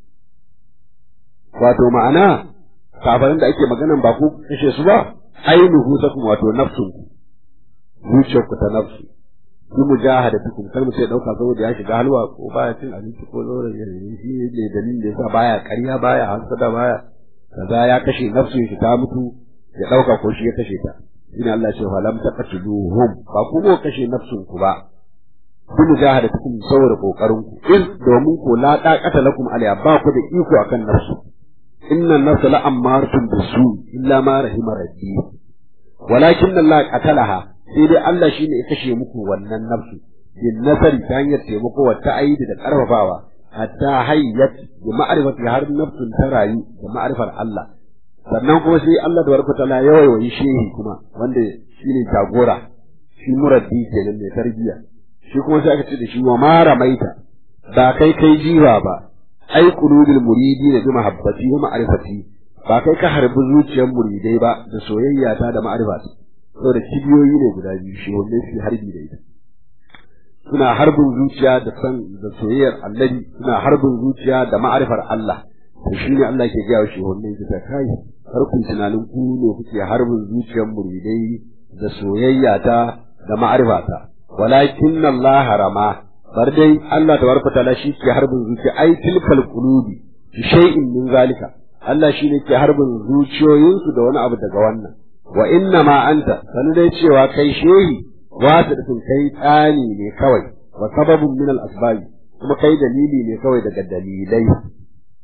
wato ma'ana kafarin da ake maganan ba ku kashe su ba ainihu sakum wato nafsun ku zuciyar ku ta nafsu bi mujahadatukum kar mu sai dauka saboda ya shiga halwa ko baya cin abinci ko zauren yanzu shi ne dalilin da yasa baya ƙarya baya hasada baya kaza ya kashe nafsun shi ta mutu ya dauka ko shi ya kashe ta shine Allah ya ce fa lam taqtuluhum ba ku ko kashe nafsun ku ba bi mujahadatukum saboda kokarin ku in domin ko la taqata lakum alayha ba ku da iko akan nafsu inna nafsa la ammaratun bisu illa ma rahima rabbi walakin Allah qatalaha sai dai Allah shine ya kashe muku wannan nafsu bin nasari ta hanyar taimako wa ta'aidi da karfafawa hatta hayyat bi ma'rifati har nafsun ta rayu da ma'rifar Allah sannan kuma sai Allah da barka ta ya wayi shehi kuma wanda shine jagora shi muraddi kenan mai tarbiyya shi kuma sai aka ce da shi wa ma ramaita ba kai kai jiwa ba ai qulubil muridi da bi mahabbati wa ma'rifati ba kai ka harbi zuciyar muridai ba da soyayya ta da ma'rifati saboda kibiyoyi ne guda biyu shi wanda su harbi da ita suna harbin zuciya da san da soyayyar annabi suna harbin zuciya da ma'rifar Allah to shine Allah ke gaya shi wanda yake ta kai har kun tunanin ku ne kuke harbin zuciyar muridai da soyayya ta da ma'rifata walakin Allah harama bar dai Allah tabaraka taala shi ke harbin zuciya ai tilkal qulubi shay'in min zalika Allah shi ne ke harbin zuciyoyinsu da wani abu daga wannan wa inna ma anta sanu dai cewa kai shehi wata da kai tsani ne kawai wa sababun min al asbab kuma kai dalili ne kawai daga dalilai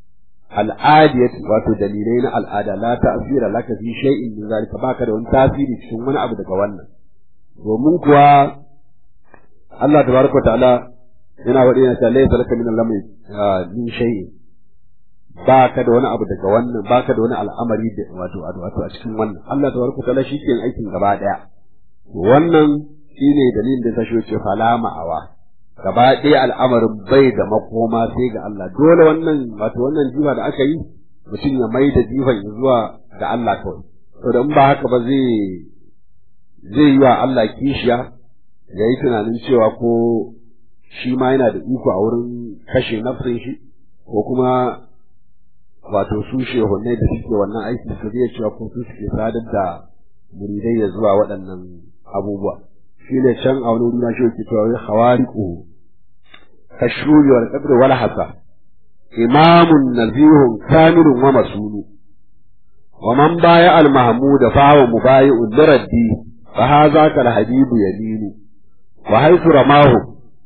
al'adiyat wato dalilai na al'ada la ta'sira laka fi shay'in min zalika baka da wani tasiri cikin wani abu daga wannan domin kuwa Allah tabaraka ta'ala yana wadi yana cewa laysa laka min al-amri min shay'in baka da wani abu daga wannan baka da wani al'amari da wato wato a cikin wannan Allah tabaraka ta'ala shi ke aikin gaba daya wannan shine dalilin da ta shi ce fala ma'awa gaba ɗaya al'amarin bai da makoma sai ga Allah dole wannan wato wannan jifa da aka yi mutum ya mai da jifan zuwa ga Allah kawai to da in ba haka ba zai zai yi wa Allah kishiya ya yi tunanin cewa ko shi ma yana da iko a wurin kashe nafsin shi ko kuma wato su shehunai da suke wannan aiki su zai cewa ko su suke sadar da muridai ya zuwa waɗannan abubuwa shi ne can a wani wuri na shi ke cewa wai hawariku kashuri wal qadr wal hasa imamun nazihun kamilun wa masunu wa man baya al mahmud fa huwa mubayi'un liraddi fa hadha kal habibu yaminu wa haythu ramahu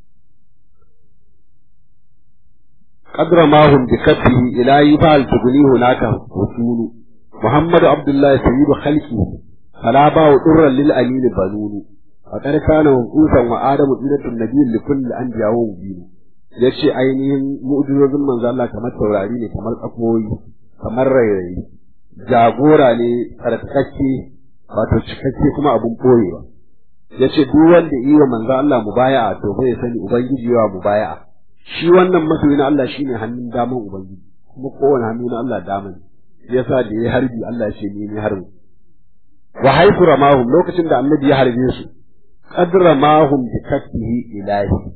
قد رماهم بكفه إلى يفعل تغني هناك وصول محمد عبد الله سيد خلقه فلا باو ضرا للأمين بنون فقد كان منقوسا وآدم دينة النبي لكل أنبياء ومبين yace ainihin mu'jizozin manzo Allah kamar taurari ne kamar tsakoyi kamar rairayi jagora ne tsarkakakke wato cikakke kuma abun boyewa yace duk wanda yi wa manzo Allah mubaya'a to bai sani ubangiji yawa mubaya'a shi wannan masoyi na Allah shine hannun daman ubangiji kuma kowane hannu na Allah daman yasa da ya harbi Allah ya ce ni ne harbi wa haifu ramahum lokacin da annabi ya harbe su qad ramahum bi kaffihi ilahi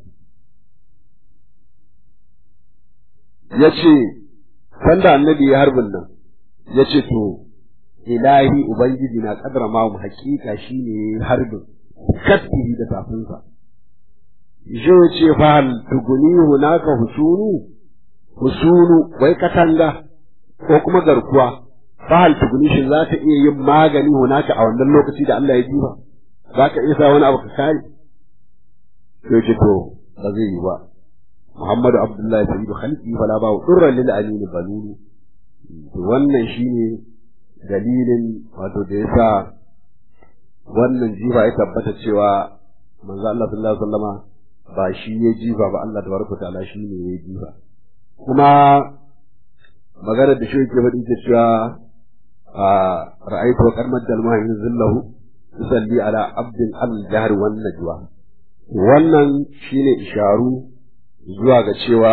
yace sanda annabi ya harbin nan yace to ilahi ubangiji na qad ramahum hakika shine harbin kaffihi da tafinsa je ce fa hal tuguni hunaka husunu husunu wai katanga ko kuma garkuwa fa hal tuguni shin za ta iya yin magani hunaka a wannan lokaci da Allah ya ji ba za ka iya sa wani abu ka kare sai ce to ba zai yi ba Muhammadu Abdullahi sayyidu khalqi fala ba durra lil amin balulu to wannan shine dalilin wato da yasa wannan jifa ya tabbata cewa manzo Allah sallallahu alaihi wasallama ba shi ya jifa ba Allah tabaraka ta'ala shi ne ya jifa kuma magana da shi yake faɗi cewa a ra'aytu wa qarmat dal mahin zillahu yusalli ala abdin al jahr wan najwa wannan shine isharu zuwa ga cewa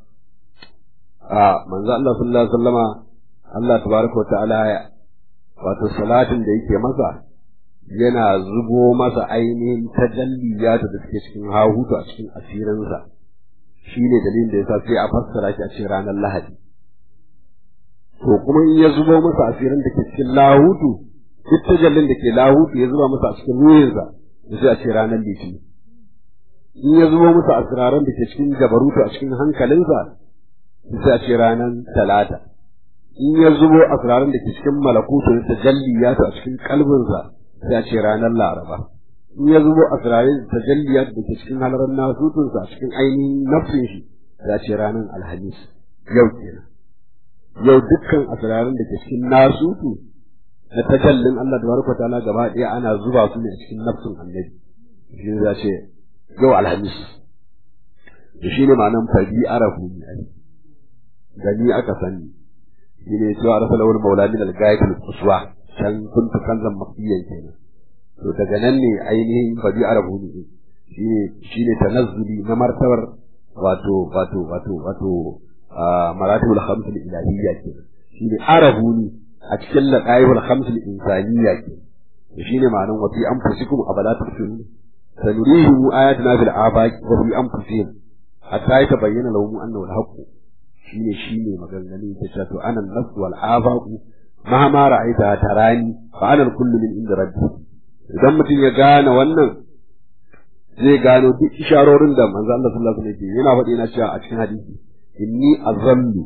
a manzo Allah sallallahu alaihi wasallama Allah tabaraka ta'ala wato salatin da yake masa yana zubo masa ainihin tajalliyata da suke cikin hahutu a cikin asirinsa shi ne dalilin da ya sa sai a fassara shi a cikin ranar lahadi to kuma in ya zubo masa asirin da ke cikin lahutu duk tajallin da ke lahutu ya zuba masa a cikin ruhinsa da sai a ce ranar litini in ya zubo masa asiraran da ke cikin jabarutu a cikin hankalinsa sai a ce ranar talata in ya zubo asiraran da ke cikin malakutu da tajalliyata a cikin kalbinsa sai a ce ranar laraba in ya zubo asirarin tajalliyat da ke cikin halarar nasutunsa a cikin ainihin nafsin shi sai a ce ranar alhamis yau kenan yau dukkan asirarin da ke cikin nasutu na tajallin Allah tabaraka ta'ala gaba ɗaya ana zuba su ne a cikin nafsin annabi shi ne ce yau alhamis da shi ne ma'anan fadi arafu ne ai gani aka sani shi ne cewa rasulawar maula min al-gayatul quswa can kuntu kanzan mafiyan kenan to daga nan ne ainihin fadi arabu ne shine shine tanazzuli na martabar wato wato wato wato maratibul khams al ilahiyya kenan shine arabu ne a cikin laqaibul khams al insaniyya kenan to shine ma'anar wa fi anfusikum abala tusirun sanurihim ayatina fil afaq wa fi anfusihim hatta yatabayyana lahum annahu al haqq shine shine maganganun ta to anan nafs wal afaq mahama ra'aita tarani fa ana kullu min inda rabbi idan mutum ya gane wannan zai gano duk isharorin da manzo Allah sallallahu alaihi wasallam yana faɗi na cewa a cikin hadisi inni azallu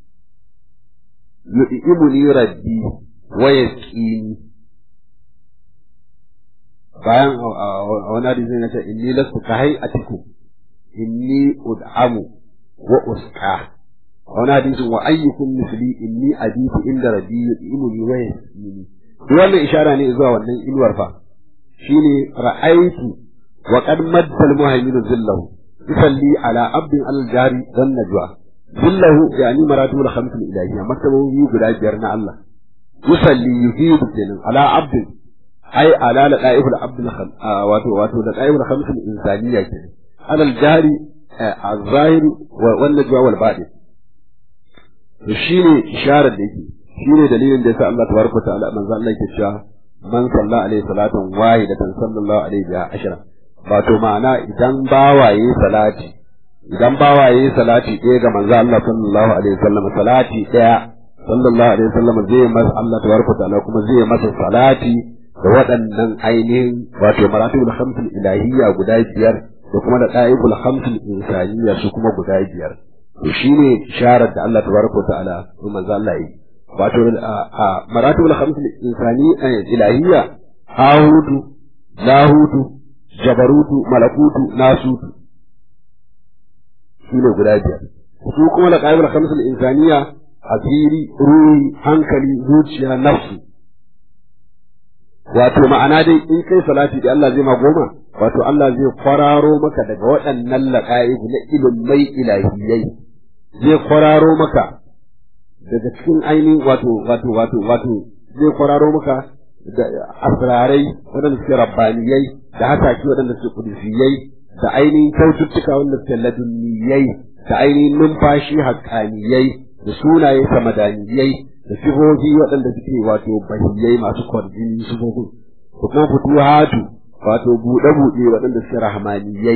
yu'imuni rabbi wa yaqini bayan a wani hadisi na ce inni lastu ka hayatikum inni ud'amu wa usqa wani hadisin wa ayyukum misli inni abitu inda rabbi yu'imuni wa yasmini wannan ishara ne zuwa wannan inuwar fa shine ra'aitu wa qad madda al-muhaymin zillahu yusalli ala abdin al-jari dan najwa zillahu yani maratibul khams al-ilahiyya martabobi guda biyar na Allah yusalli yufidu kenan ala abdin ai ala laqaif al-abd wato wato laqaif al-khams al-insaniyya kenan ala al-jari al-zahir wa najwa wal batin to shine isharar da yake shine dalilin da yasa Allah tabaraka wa ta'ala manzo Allah yake cewa man salla alaihi salatan wahidatan sallallahu alaihi biha ashra wato ma'ana idan bawaye salati idan bawaye salati ɗaya ga manzo Allah sallallahu alaihi wasallam salati ɗaya sallallahu alaihi wasallam zai masa Allah tabaraka wa ta'ala kuma zai masa salati da waɗannan ainihin wato maratibul khamsul ilahiyya guda biyar da kuma da qa'ibul khamsul insaniyya su kuma guda biyar to shine isharar da Allah tabaraka wa ta'ala manzo Allah yi wato a maratibul khamsul insani ilahiyya ahudu lahudu jabarutu malakutu nasutu shine guda biyar su kuma da qaibul khamsul insaniya asiri ruhi hankali zuciya nafsu wato ma'ana dai in kai salati da Allah zai ma goma wato Allah zai kwararo maka daga waɗannan laqaibu na ilimai ilahiyai zai kwararo maka daga cikin ainihin wato wato wato wato zai kwararo maka da asrarai waɗanda suke rabbaniyai da hasaki waɗanda suke kudusiyai da ainihin kyaututtuka wanda suke ladunniyai da ainihin numfashi haƙƙaniyai da sunaye samadaniyai da sifofi waɗanda suke wato bahiyai masu kwarjini sifofin da kuma futuhatu wato buɗe-buɗe waɗanda suke rahmaniyai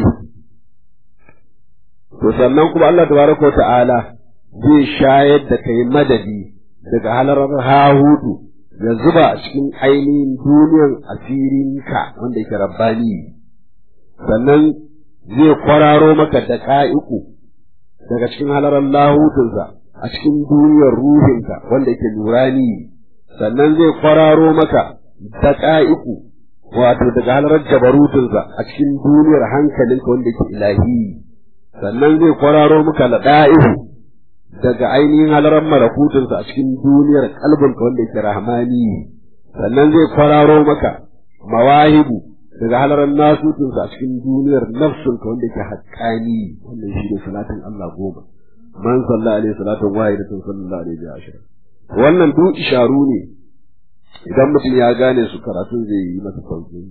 to sannan kuma Allah tabaraka ta'ala zai shayar da kai madadi daga halarar hahudu ya zuba a cikin ainihin duniyar asirinka wanda yake rabbani sannan zai kwararo maka da ka'iku daga cikin halarar lahutunsa a cikin duniyar ruhinka wanda yake nurani sannan zai kwararo maka da ka'iku wato daga halarar jabarutunsa a cikin duniyar hankalinka wanda yake ilahi sannan zai kwararo maka da da'ihu daga ainihin halarar malakutunsa a cikin duniyar kalbinka wanda yake rahmani sannan zai kwararo maka mawahibu daga halarar nasutunsa a cikin duniyar nafsunka wanda yake haƙƙani wannan shi ne salatin Allah goma man salla alaihi salatun wahidatun sallallahu alaihi wa ashira wannan duk isharu ne idan mutum ya gane su karatun zai yi masa sauƙin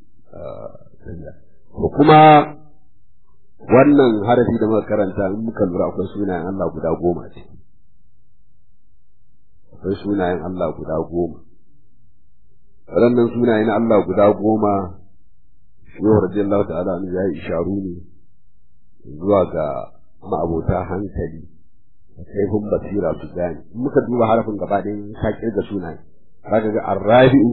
ko kuma wannan harafi da muka karanta in muka lura akwai sunayen Allah guda goma ce akwai sunayen Allah guda goma waɗannan sunayen Allah guda goma shehu radiyallahu ta'ala an ya yi isharu ne zuwa ga ma'abota hankali da kaifin basira su gane in muka duba harafin gaba ɗayan ka kirga sunaye zaka ga arrabi'u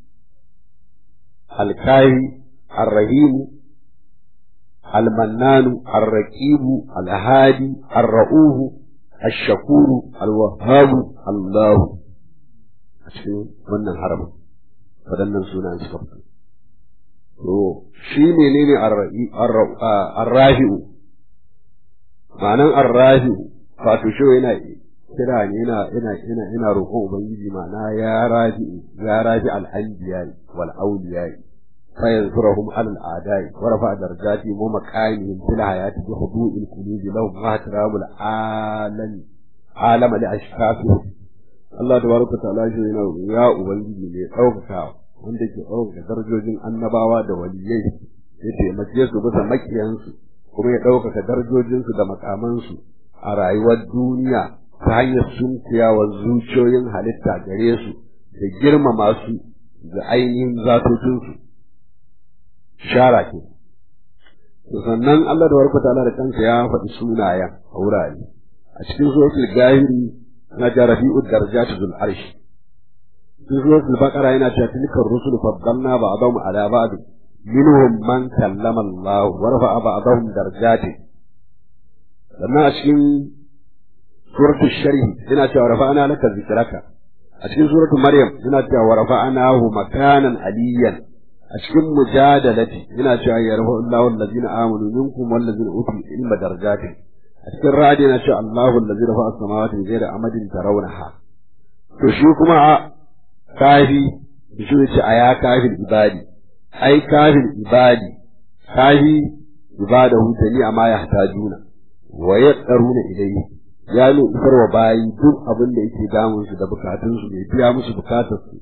alkahi arrahimu المنان الرقيب الهادي الرؤوف الشكور الوهاب الله cikin wannan haramin waɗannan sunan suka fito to shi menene arrahi'u ma'anan arrahi'u wato shi yana kira ne yana yana yana yana roƙon ubangiji ma'ana ya raji ya raji al-anbiya wal awliya فينصرهم على الأعداء ورفع درجاتهم ومكانهم في الحياة بخضوع القلوب لهم واحترام العالم عالم لأشخاصهم Allah tabaraka ta'ala shi yana ya ubangiji ne ɗaukaka wanda ke ɗaukaka darajojin annabawa da waliyai ya taimake su bisa makiyansu kuma ya ɗaukaka darajojinsu da makamansu a rayuwar duniya ta hanyar sunkuyawa zuciyoyin halitta gare su da girmama su da ainihin zatocinsu shara ke sannan Allah da warkata Allah da kansa ya faɗi sunayen a wurare a cikin suratul gahiri na jarabi'u darajatu zul arsh cikin suratul baqara yana cewa tilkar rusul faddalna ba'dahum ala ba'd minhum man kallama Allah wa rafa'a ba'dahum darajati sannan a cikin suratul sharh yana cewa rafa'ana laka zikraka a cikin suratul maryam yana cewa wa rafa'anahu makanan aliyan a cikin mujadalati yana cewa yarfa Allahu allazina amanu minkum wallazina utul ilma darajatin a a cikin ra'adi na cewa Allahu allazi rafa'a as-samawati bi ghairi amadin tarawnaha to shi kuma kafi shi ne ce a ya kafin ibadi ai kafin ibadi kafi ibadahu jami'a ma yahtajuna wa yaqaruna ilayhi ya ne isar wa bayi duk abin da yake damun su da bukatun su bai biya musu bukatar su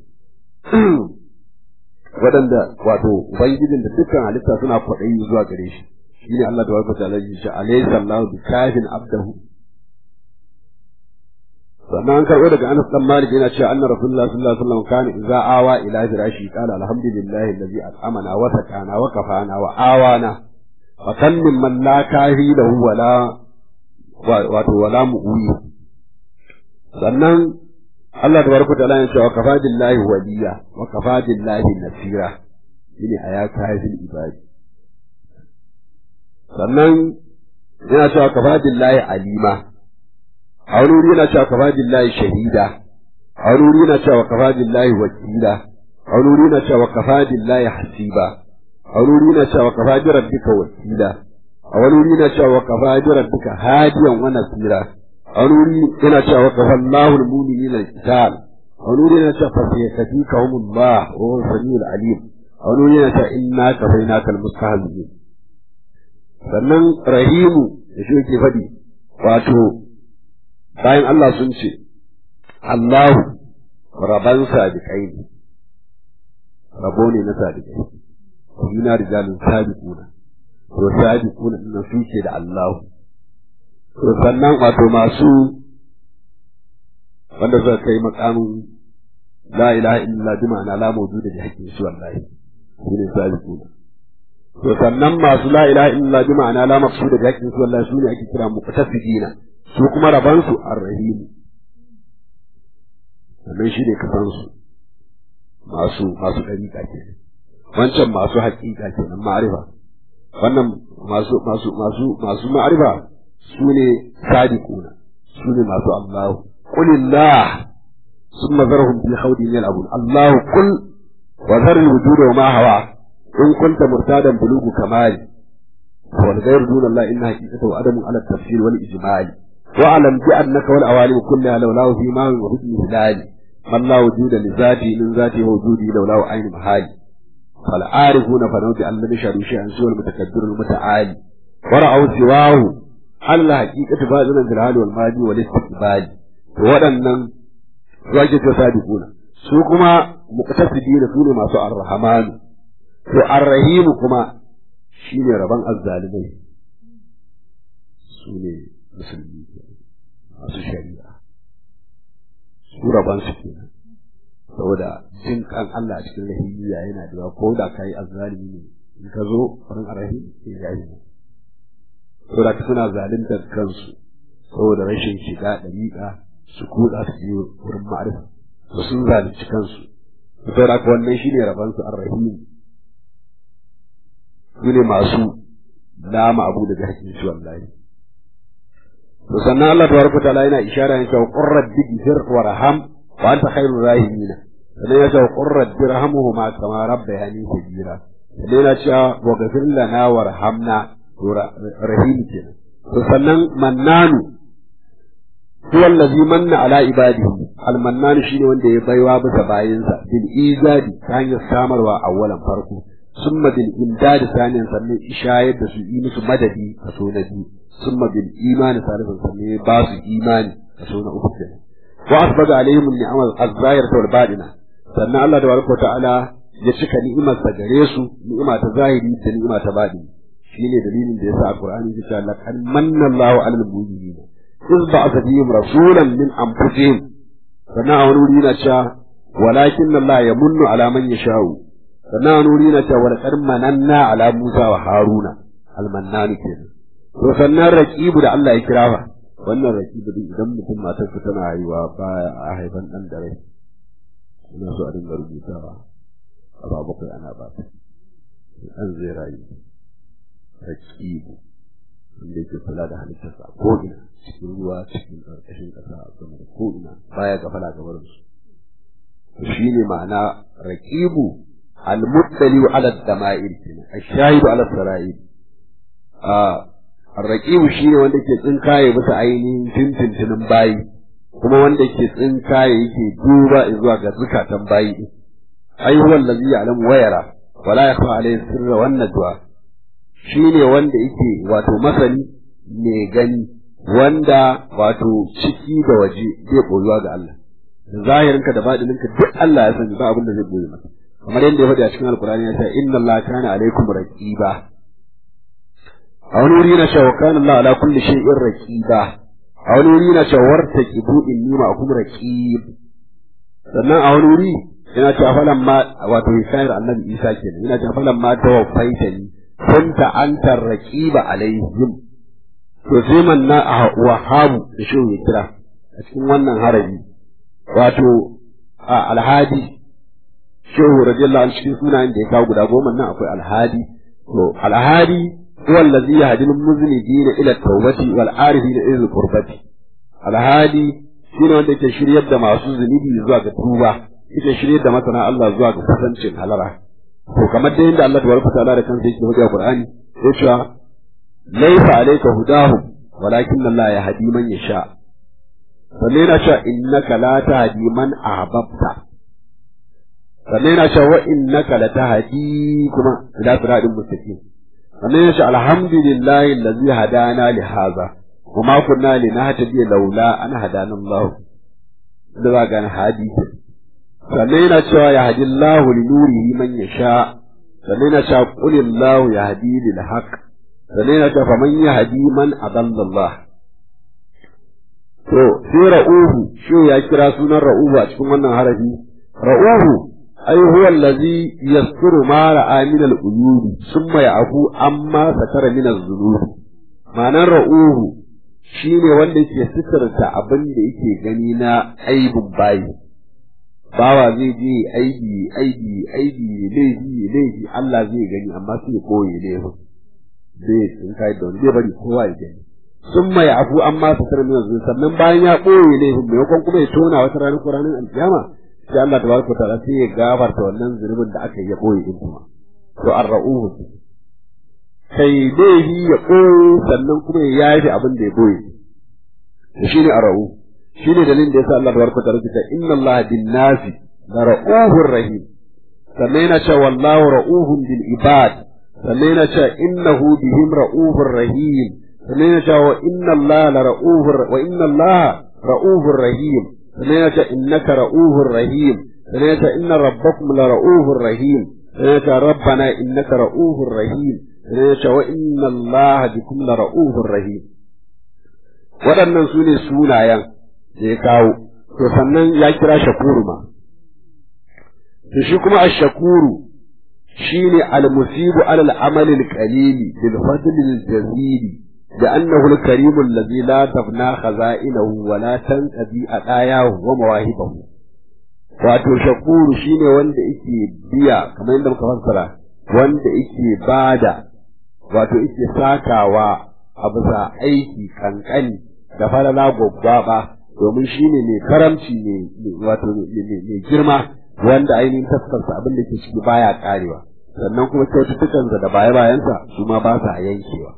waɗanda wato ubangijin da dukkan halitta suna kwaɗayi zuwa gare shi shine Allah da wata ta'ala shi alayhi sallahu bi kafin abdahu sannan an karɓo daga Anas dan Malik yana cewa anna Rasulullah sallallahu alaihi wasallam kana idza awa ila firashi qala alhamdulillahi allazi at'amana wa sakana wa kafana wa awana fa kan min man la kahi lahu wala wato wala mu'uyi sannan Allah tabaraka ta'ala ya ce wa kafa billahi waliya wa kafa billahi nasira shine aya kafin ibadi sannan yana cewa kafa billahi alima a wani wuri yana cewa kafa billahi shahida a wani wuri yana cewa kafa billahi wakila a wani wuri yana cewa kafa billahi hasiba a wani wuri yana cewa kafa bi rabbika wakila a wani wuri yana cewa kafa bi rabbika hadiyan wa nasira a wani wuri yana cewa kafa Allahu al-mu'minina al-qital a wani wuri yana cewa fa sayakfikahumullah wa huwa samiul alim a wani wuri yana cewa inna kafainaka al-mustahzi'in sannan rahimu da shi yake faɗi wato bayan Allah sun ce Allahu raban sadiqai ne rabo ne na sadiqai ina rijalun sadiquna to sadiquna din su ke da Allahu to sannan wato masu wanda suka kai makamin la ilaha illallah bi ma'ana la mawjuda bi haqqi su wallahi su ne sadiquna to sannan masu la ilaha illallah bi ma'ana la maqsuda bi haqqi su wallahi su ne ake kira muqtasidina su kuma rabansu arrahim sannan shi ne kasansu masu masu ɗariƙa ke wancan masu haƙiƙa ke nan ma'arifa wannan masu masu masu masu ma'arifa su ne sadiquna su ne masu Allahu qulillah ثم ذرهم في خوضهم يلعبون الله قل وذر الوجود وما هوى إن كنت مرتادا بلوغ كمال والغير دون الله إن حقيقته عدم على التفسير والإجمال واعلم بأنك والأوالم كلها لولاه في ماء وحكم هلال من لا وجود لذاته من ذاته وجوده لولاه عين محال فالعارفون فنوت أن لم يشهدوا شيئا سوى المتكبر المتعالي ورأوا سواه على الحقيقة باذلا في الحال والماضي والاستقبال waɗannan wake ta sadiquna su kuma muqtasidina su ne masu arrahman to arrahim kuma shine rabon azzalimai su ne musulmi masu shari'a su rabon su kenan saboda jin kan Allah a cikin rahimiya yana da ko da kai azzalimi ne in ka zo farin arahim sai ya yi saboda ka suna zaluntar kansu saboda rashin shiga dariƙa su kuɗa su je wurin ma'arifa to sun zalunci kansu saboda ka wannan shine rabon su arrahim su ne masu lama abu daga hakkin shi wallahi to sannan Allah tabaraka ta'ala yana ishara yana cewa qur rabbi ighfir warham wa anta khairur rahimin sannan ya cewa qur rabbi irhamhuma kama rabbayani sagira sannan yana cewa wa ghfir lana warhamna rahim kenan to sannan mannanu huwa allazi manna ala ibadihi al-mannan shine wanda ya baiwa bisa bayinsa bil izadi ta hanyar samarwa awwalan farko ثم بالإمداد ثانيا سمي إشاية بسوء musu madadi kaso na biyu ثم بالإيمان ثالثا سمي باس إيمان kaso na uku kenan وأسبغ عليهم النعم الظاهرة والباطنة sannan Allah tabaraka ta'ala ya cika ni'imar sa gare su ni'ima ta zahiri da ni'ima ta batini shine dalilin da yasa alqur'ani ya ce laqad manna Allahu 'alal mu'minin iz ba'atha fihim rasulan min anfusihim sannan a wani wuri yana cewa walakin Allah yamunnu ala man yasha'u sannan nuri na cewa wal mananna ala Musa wa Haruna almannani kenan to sannan raqibu da Allah ya kira fa wannan raqibu din idan mutum matar sa tana haihuwa baya a haifan dan da rai ina so a dinga rubutawa a ba bakwai ana ba ta an zai rayu raqibu wanda yake kula da halittarsa ko ina cikin ruwa cikin ƙarƙashin ƙasa a sama da ko ina baya gafala gabarin su shine ma'ana raqibu المطلع على الدمائر الشاهد على السرائر آه arraqibu shine wanda ke tsinkaye bisa ainihin tintintinin bayi kuma wanda ke tsinkaye yake duba zuwa ga zukatan bayi ai huwa allazi ya'lamu wa yara wala yakhfa alayhi sirra wan najwa shine wanda yake wato masani ne gani wanda wato ciki da waje zai koyuwa ga Allah zahirinka da batininka duk Allah ya sani ba abin da zai koyi maka kamar yadda ya faɗi a cikin alkurani ya ce inna Allah kana alaikum raqiba a wani wuri na cewa kana Allah ala kulli shay'in raqiba a wani wuri na cewa wartaqibu inni ma'akum raqib sannan a wani wuri yana cewa falan ma wato misayar annabi Isa kenan yana cewa falan ma tawaffaitani kunta anta raqiba alaihim to sai man na wahabu da shi ya kira a cikin wannan harabi wato a alhadi shehu radiyallahu anhu cikin sunayen da ya kawo guda goma nan akwai alhadi to alhadi huwa allazi yahdi al-muznibin ila at-tawbati wal arifin ila al-qurbati alhadi shine wanda yake shiryar da masu zunubi zuwa ga tuba yake shiryar da masana Allah zuwa ga kusancin halara to kamar da yadda Allah tabaraka ta'ala da kansa yake hujja Qur'ani sai cewa laysa alayka hudahum walakin Allah yahdi man yasha sannan yana cewa innaka la tahdi man ahbabta sannan yana cewa wa innaka la tahdi kuma ila siratin mustaqim sannan yana cewa alhamdulillahi allazi hadana li hadha wa ma kunna linahtadiya laula an hadana Allah da za ga hadi sannan yana cewa ya hadi Allah li nurihi man yasha sannan yana cewa qul Allah yahdi lil haqq sannan yana cewa faman yahdi man adalla Allah To, sai ra'uhu, shi ya kira sunan ra'uhu a cikin wannan harafi, ra'uhu, ai huwa allazi yasturu ma ra'a min al-uyubi summa ya'fu amma satara min az-zunubi. Ma'anar ra'uhu shine wanda yake sitarta abin da yake gani na aibin bayi. Bawa zai je aibi, aibi, aibi, laifi, laifi, Allah zai gani amma sai ya koye laifin. Zai tsinka da wani zai bari kowa ya gani. sun mai afu an ma su tarmi yanzu sannan bayan ya ɓoye ne maimakon kuma ya tona wata ranar ko ranar alkiyama sai Allah tabaraka ta'ala sai ya gafarta wannan zunubin da aka yi ya ɓoye din kuma to ar-ra'uhu kai laifi ya ɓoye sannan kuma ya yafi abin da ya ɓoye to shine ar-ra'u shine dalilin da yasa Allah tabaraka ta'ala ya inna Allah bin nasi la ra'uhur rahim sannan yana cewa wallahu ra'uhun bil ibad sannan yana cewa innahu bihim ra'uhur rahim sannan ya ce wa inna Allah la ra'uhur wa inna Allah ra'uhur rahim sannan ya ce innaka ra'uhur rahim sannan ya ce inna rabbakum la ra'uhur rahim sannan ya ce rabbana innaka ra'uhur rahim sannan ya ce wa inna Allah bikum la ra'uhur rahim waɗannan su ne sunayen da ya kawo to sannan ya kira shakuru ma to shi kuma ash-shakuru shine al-musibu ala al-amal al-qalili bil fadl al-jazili لأنه الكريم الذي لا تفنى خزائنه ولا تنقضي أداياه ومواهبه wato shakuru shine wanda yake biya kamar yadda muka fassara wanda yake bada wato yake sakawa a bisa aiki kankani da falala gwaggwaba domin shine mai karamci ne wato mai girma wanda ainihin taskarsa abin da ke ciki baya karewa sannan kuma kyaututtukansa da baya bayansa su ma ba sa yankewa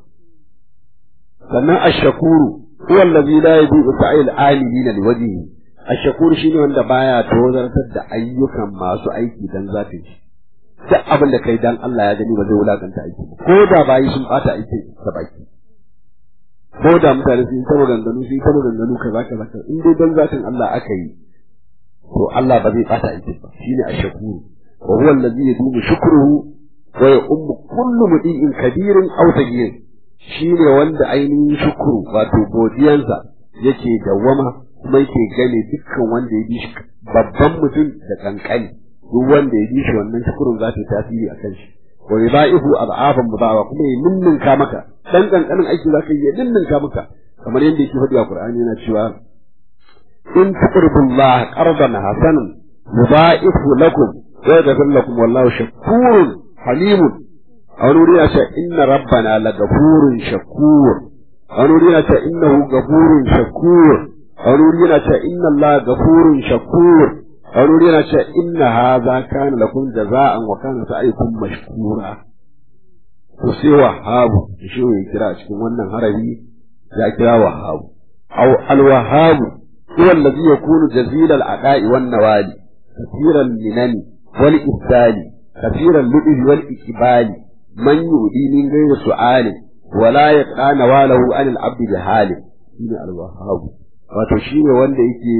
sannan ashakuru huwa allazi la yadi'u sa'il amilina liwajhihi ashakuru shine wanda baya tozartar da ayyukan masu aiki dan zatin shi duk abin da kai dan Allah ya gani ba zai wulakanta aiki ba ko da bayi sun bata aiki ta baki ko da mutane sun ta maganganu sun ta maganganu kaza kaza kaza in dai dan zatin Allah aka yi to Allah ba zai bata aiki ba shine ashakuru wa huwa allazi yadumu shukruhu wa ya ummu kullu mudi'in kabirin aw sagir shi ne wanda ainihin shukuru wato godiyansa yake dawwama kuma yake gane dukkan wanda ya bi shi babban mutum da kankani duk wanda ya bi shi wannan shukurun za ta yi tasiri a kan shi wa yudaifu ad'afan mudawa kuma ya ninninka maka dan kankanin aiki za ka yi ya ninninka maka kamar yadda yake faɗi a Qur'ani yana cewa in tuqribullah qardan hasanan yudaifu lakum wa yaghfir lakum wallahu shakurun halimun a wani wuri ya ce inna rabbana la gafurun shakur a wani wuri ya ce innahu gafurun shakur a wani wuri yana ce inna Allah gafurun shakur a wani wuri yana ce inna hadha kana lakum jaza'an wa kana sa'ikum mashkura to sai wahabu shi ya kira a cikin wannan harafi ya kira wahabu aw al-wahabu huwa alladhi yakunu jazil al-ada'i wan nawali kathiran minani wal ibdali kathiran lu'li wal ikbali man yudi min ghayri su'ali wala yaqra nawalahu an al-abd bi hali shine al-wahabu wato shine wanda yake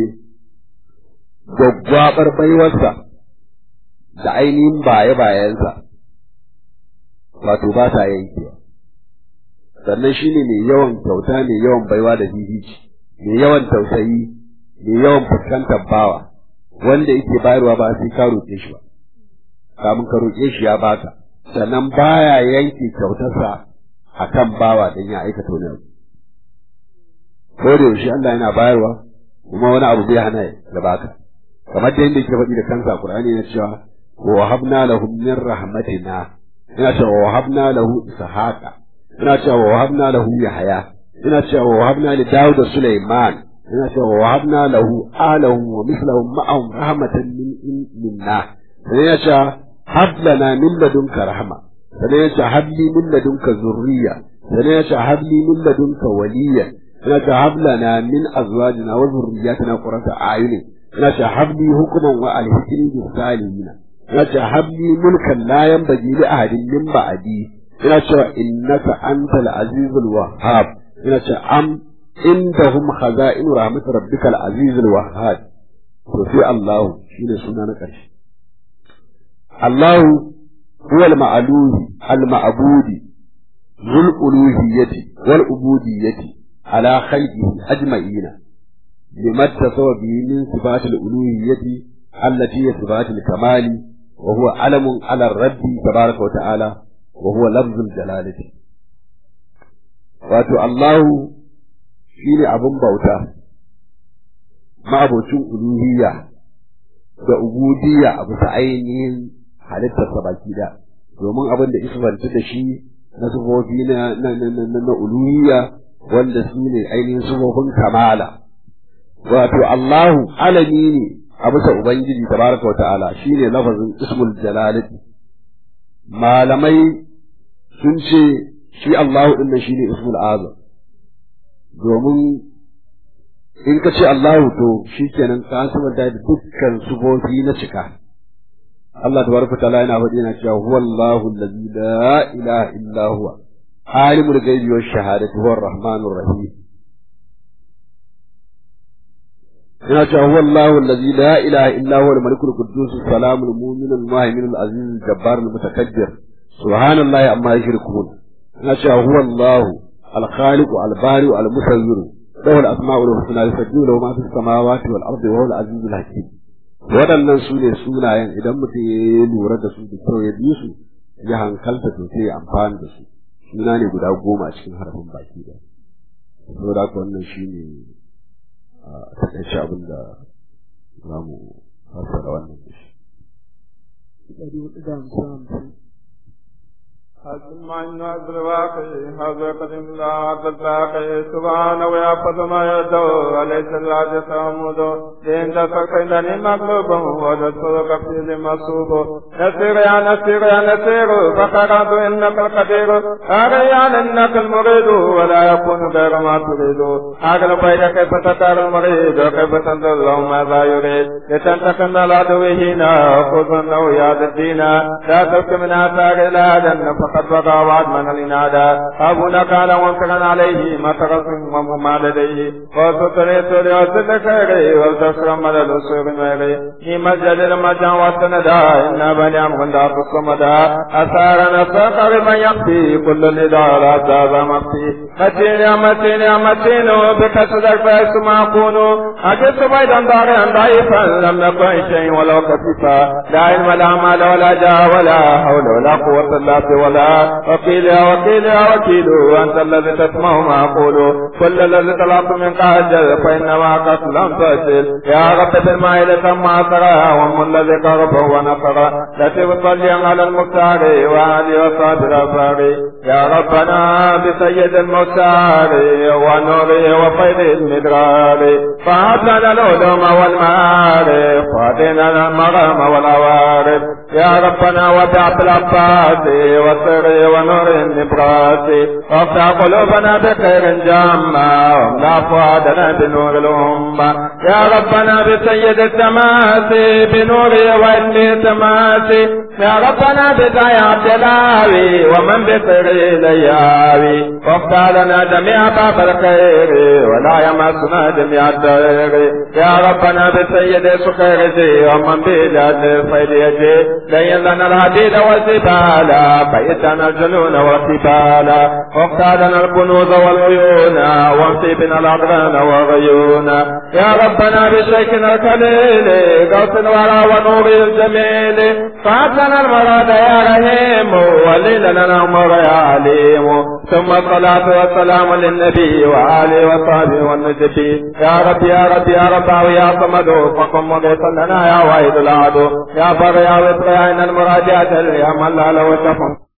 gwaggwabar baiwarsa da ainihin baye-bayensa wato ba sa yankewa sannan shine mai yawan kyauta mai yawan baiwa da hihici mai yawan tausayi mai yawan fuskantar bawa wanda yake bayarwa ba sai ka roƙe shi ba kamun ka roƙe shi ya baka sannan baya yanke kyautarsa akan bawa dan ya aikata wani abu ko da yaushe Allah yana bayarwa kuma wani abu zai hana ya baka kamar da yadda yake faɗi da kansa Qur'ani yana cewa wa wahabna lahum min rahmatina ina cewa wa wahabna lahu ishaqa ina cewa wa wahabna lahu yahya ina cewa wa wahabna li daud da sulaiman ina cewa wa wahabna lahu alahu wa mislahum ma'ahum rahmatan min minna sai ina cewa hab lana min ladunka rahma sai ina cewa hab li min ladunka zurriya sai ina cewa hab li min ladunka waliya ina cewa hab lana min azwajina wa zurriyatina qurrata a'yunin ina ce habli hukuman wa alhikri bis salihin ina ce habli mulkan la yanbaghi li ahadin min ba'di ina ce innaka antal azizul wahhab ina ce am indahum khaza'in rahmat rabbikal azizul wahhab to sai Allah shine suna na karshe Allah huwa al-ma'luhi al-ma'budi ذو الألوهية والعبودية على خلقه أجمعين لما اتصف به من صفات الألوهية التي هي صفات الكمال وهو علم على الرب تبارك وتعالى وهو لفظ الجلالة wato Allahu shi ne abin bauta ma'abocin uluhiyya da ubudiyya a bisa ainihin halittarsa baki da domin abin da isfanta da shi na sufofi na uluhiyya wanda su ne ainihin sufofin kamala wato Allahu alami ne a bisa Ubangiji tabaraka wa ta'ala shine lafazin ismul jalalati malamai sun ce shi Allahu din nan shine ismul azam domin in ka ce Allahu to shikenan ka sabanta da dukkan sufofi na cika Allah tabaraka wa ta'ala yana faɗi yana cewa huwallahu allazi la ilaha illa huwa alimul ghaibi wash shahadati huwar rahmanur rahim yana cewa huwa Allahu allazi la ilaha illa huwa al-malikul quddus salamul mu'minul muhaiminul aziz jabbar al-mutakabbir subhanallahi amma yushrikun yana cewa huwa Allahu al-khaliq al-bari al-musawwir lahu al-asma'ul husna yusabbihu lahu ma fis samawati wal ardi wa huwa al-aziz al-hakim waɗannan su ne sunayen idan mutum ya lura da su da kyau ya bi su ya hankalta to sai ya amfani da su suna ne guda goma a cikin harafin baki da saboda haka wannan shine a takaice abin da za mu fassara wannan da shi. ɗari hudu da hamsin hamsin. حسن الناس الواقع هذا قدم لا عبد الباقي سبحانه ويحفظ ما يدعو وليس الله تحمد لين تفقدني مغلوب وجدتك في المصوب نسير يا نسير يا نسير فقرات انك القدير أريان انك المريد ولا يكون غير ما تريد أقل بيد كيف تدار المريد وكيف تنظر له ماذا يريد لتنتقم العدو هنا خذ انه يا الدين لا تبك من اثار الى فقد بقى وعد من الإنادى أبونا قال وانكرا عليه ما تغفر وما لديه وستري سوري وسل خيري والتسر مدد السوق ميري نيم الجليل مجا وسندا إنا بني أمغن دار الصمدا أثار نساق بمن يخفي كل النداء لا تابع مخفي متين يا متين يا متين بك صدق فاس ما أكون أجد بيدا دارا ضعيفا لم نكن شيء ولو خفيفا لا علم لا مال ولا جاه ولا حول ولا قوة إلا بالله ولا وكيل يا وكيل يا وكيل أنت الذي تسمع ما أقول كل الذي طلبت من قاجل فإنما قد لم تصل يا رب بالمائل ثم أسرى وهم الذي قربه ونصر لتب صليا على المختار وعلي وصابر أفاري يا ربنا بسيد المختار ونوره وفيض المدرار فهب لنا العلوم والمعارف وهدنا المرام والعوارف يا ربنا وبعث العباس والسر ونور النبراس وافتح قلوبنا بخير جامع واملا فؤادنا بنور الأمة يا ربنا بسيد التماس بنور وإن التماس يا ربنا بداية عبد الهاوي ومن بسر لياوي وافتح لنا جميع باب الخير ولا يمسنا جميع الدير يا ربنا بسيد سخيرتي ومن بلاد فيديتي لين لنا الحديد والجبال بيتنا الجنون والكبال وافتح لنا الكنوز والعيون وامسي بنا الأضغان والغيون يا ربنا بشيكنا الكليل قوس الورى ونور الجميل فأتنا المراد يا رحيم ولي لنا الأمر يا عليم ثم الصلاة والسلام للنبي وآله وصحبه والنجبي يا رب يا رب يا رب يا صمد فقم مغيثا لنا يا واحد العدو يا بر يا وفر يا إن المراجعة يا من لا له شفق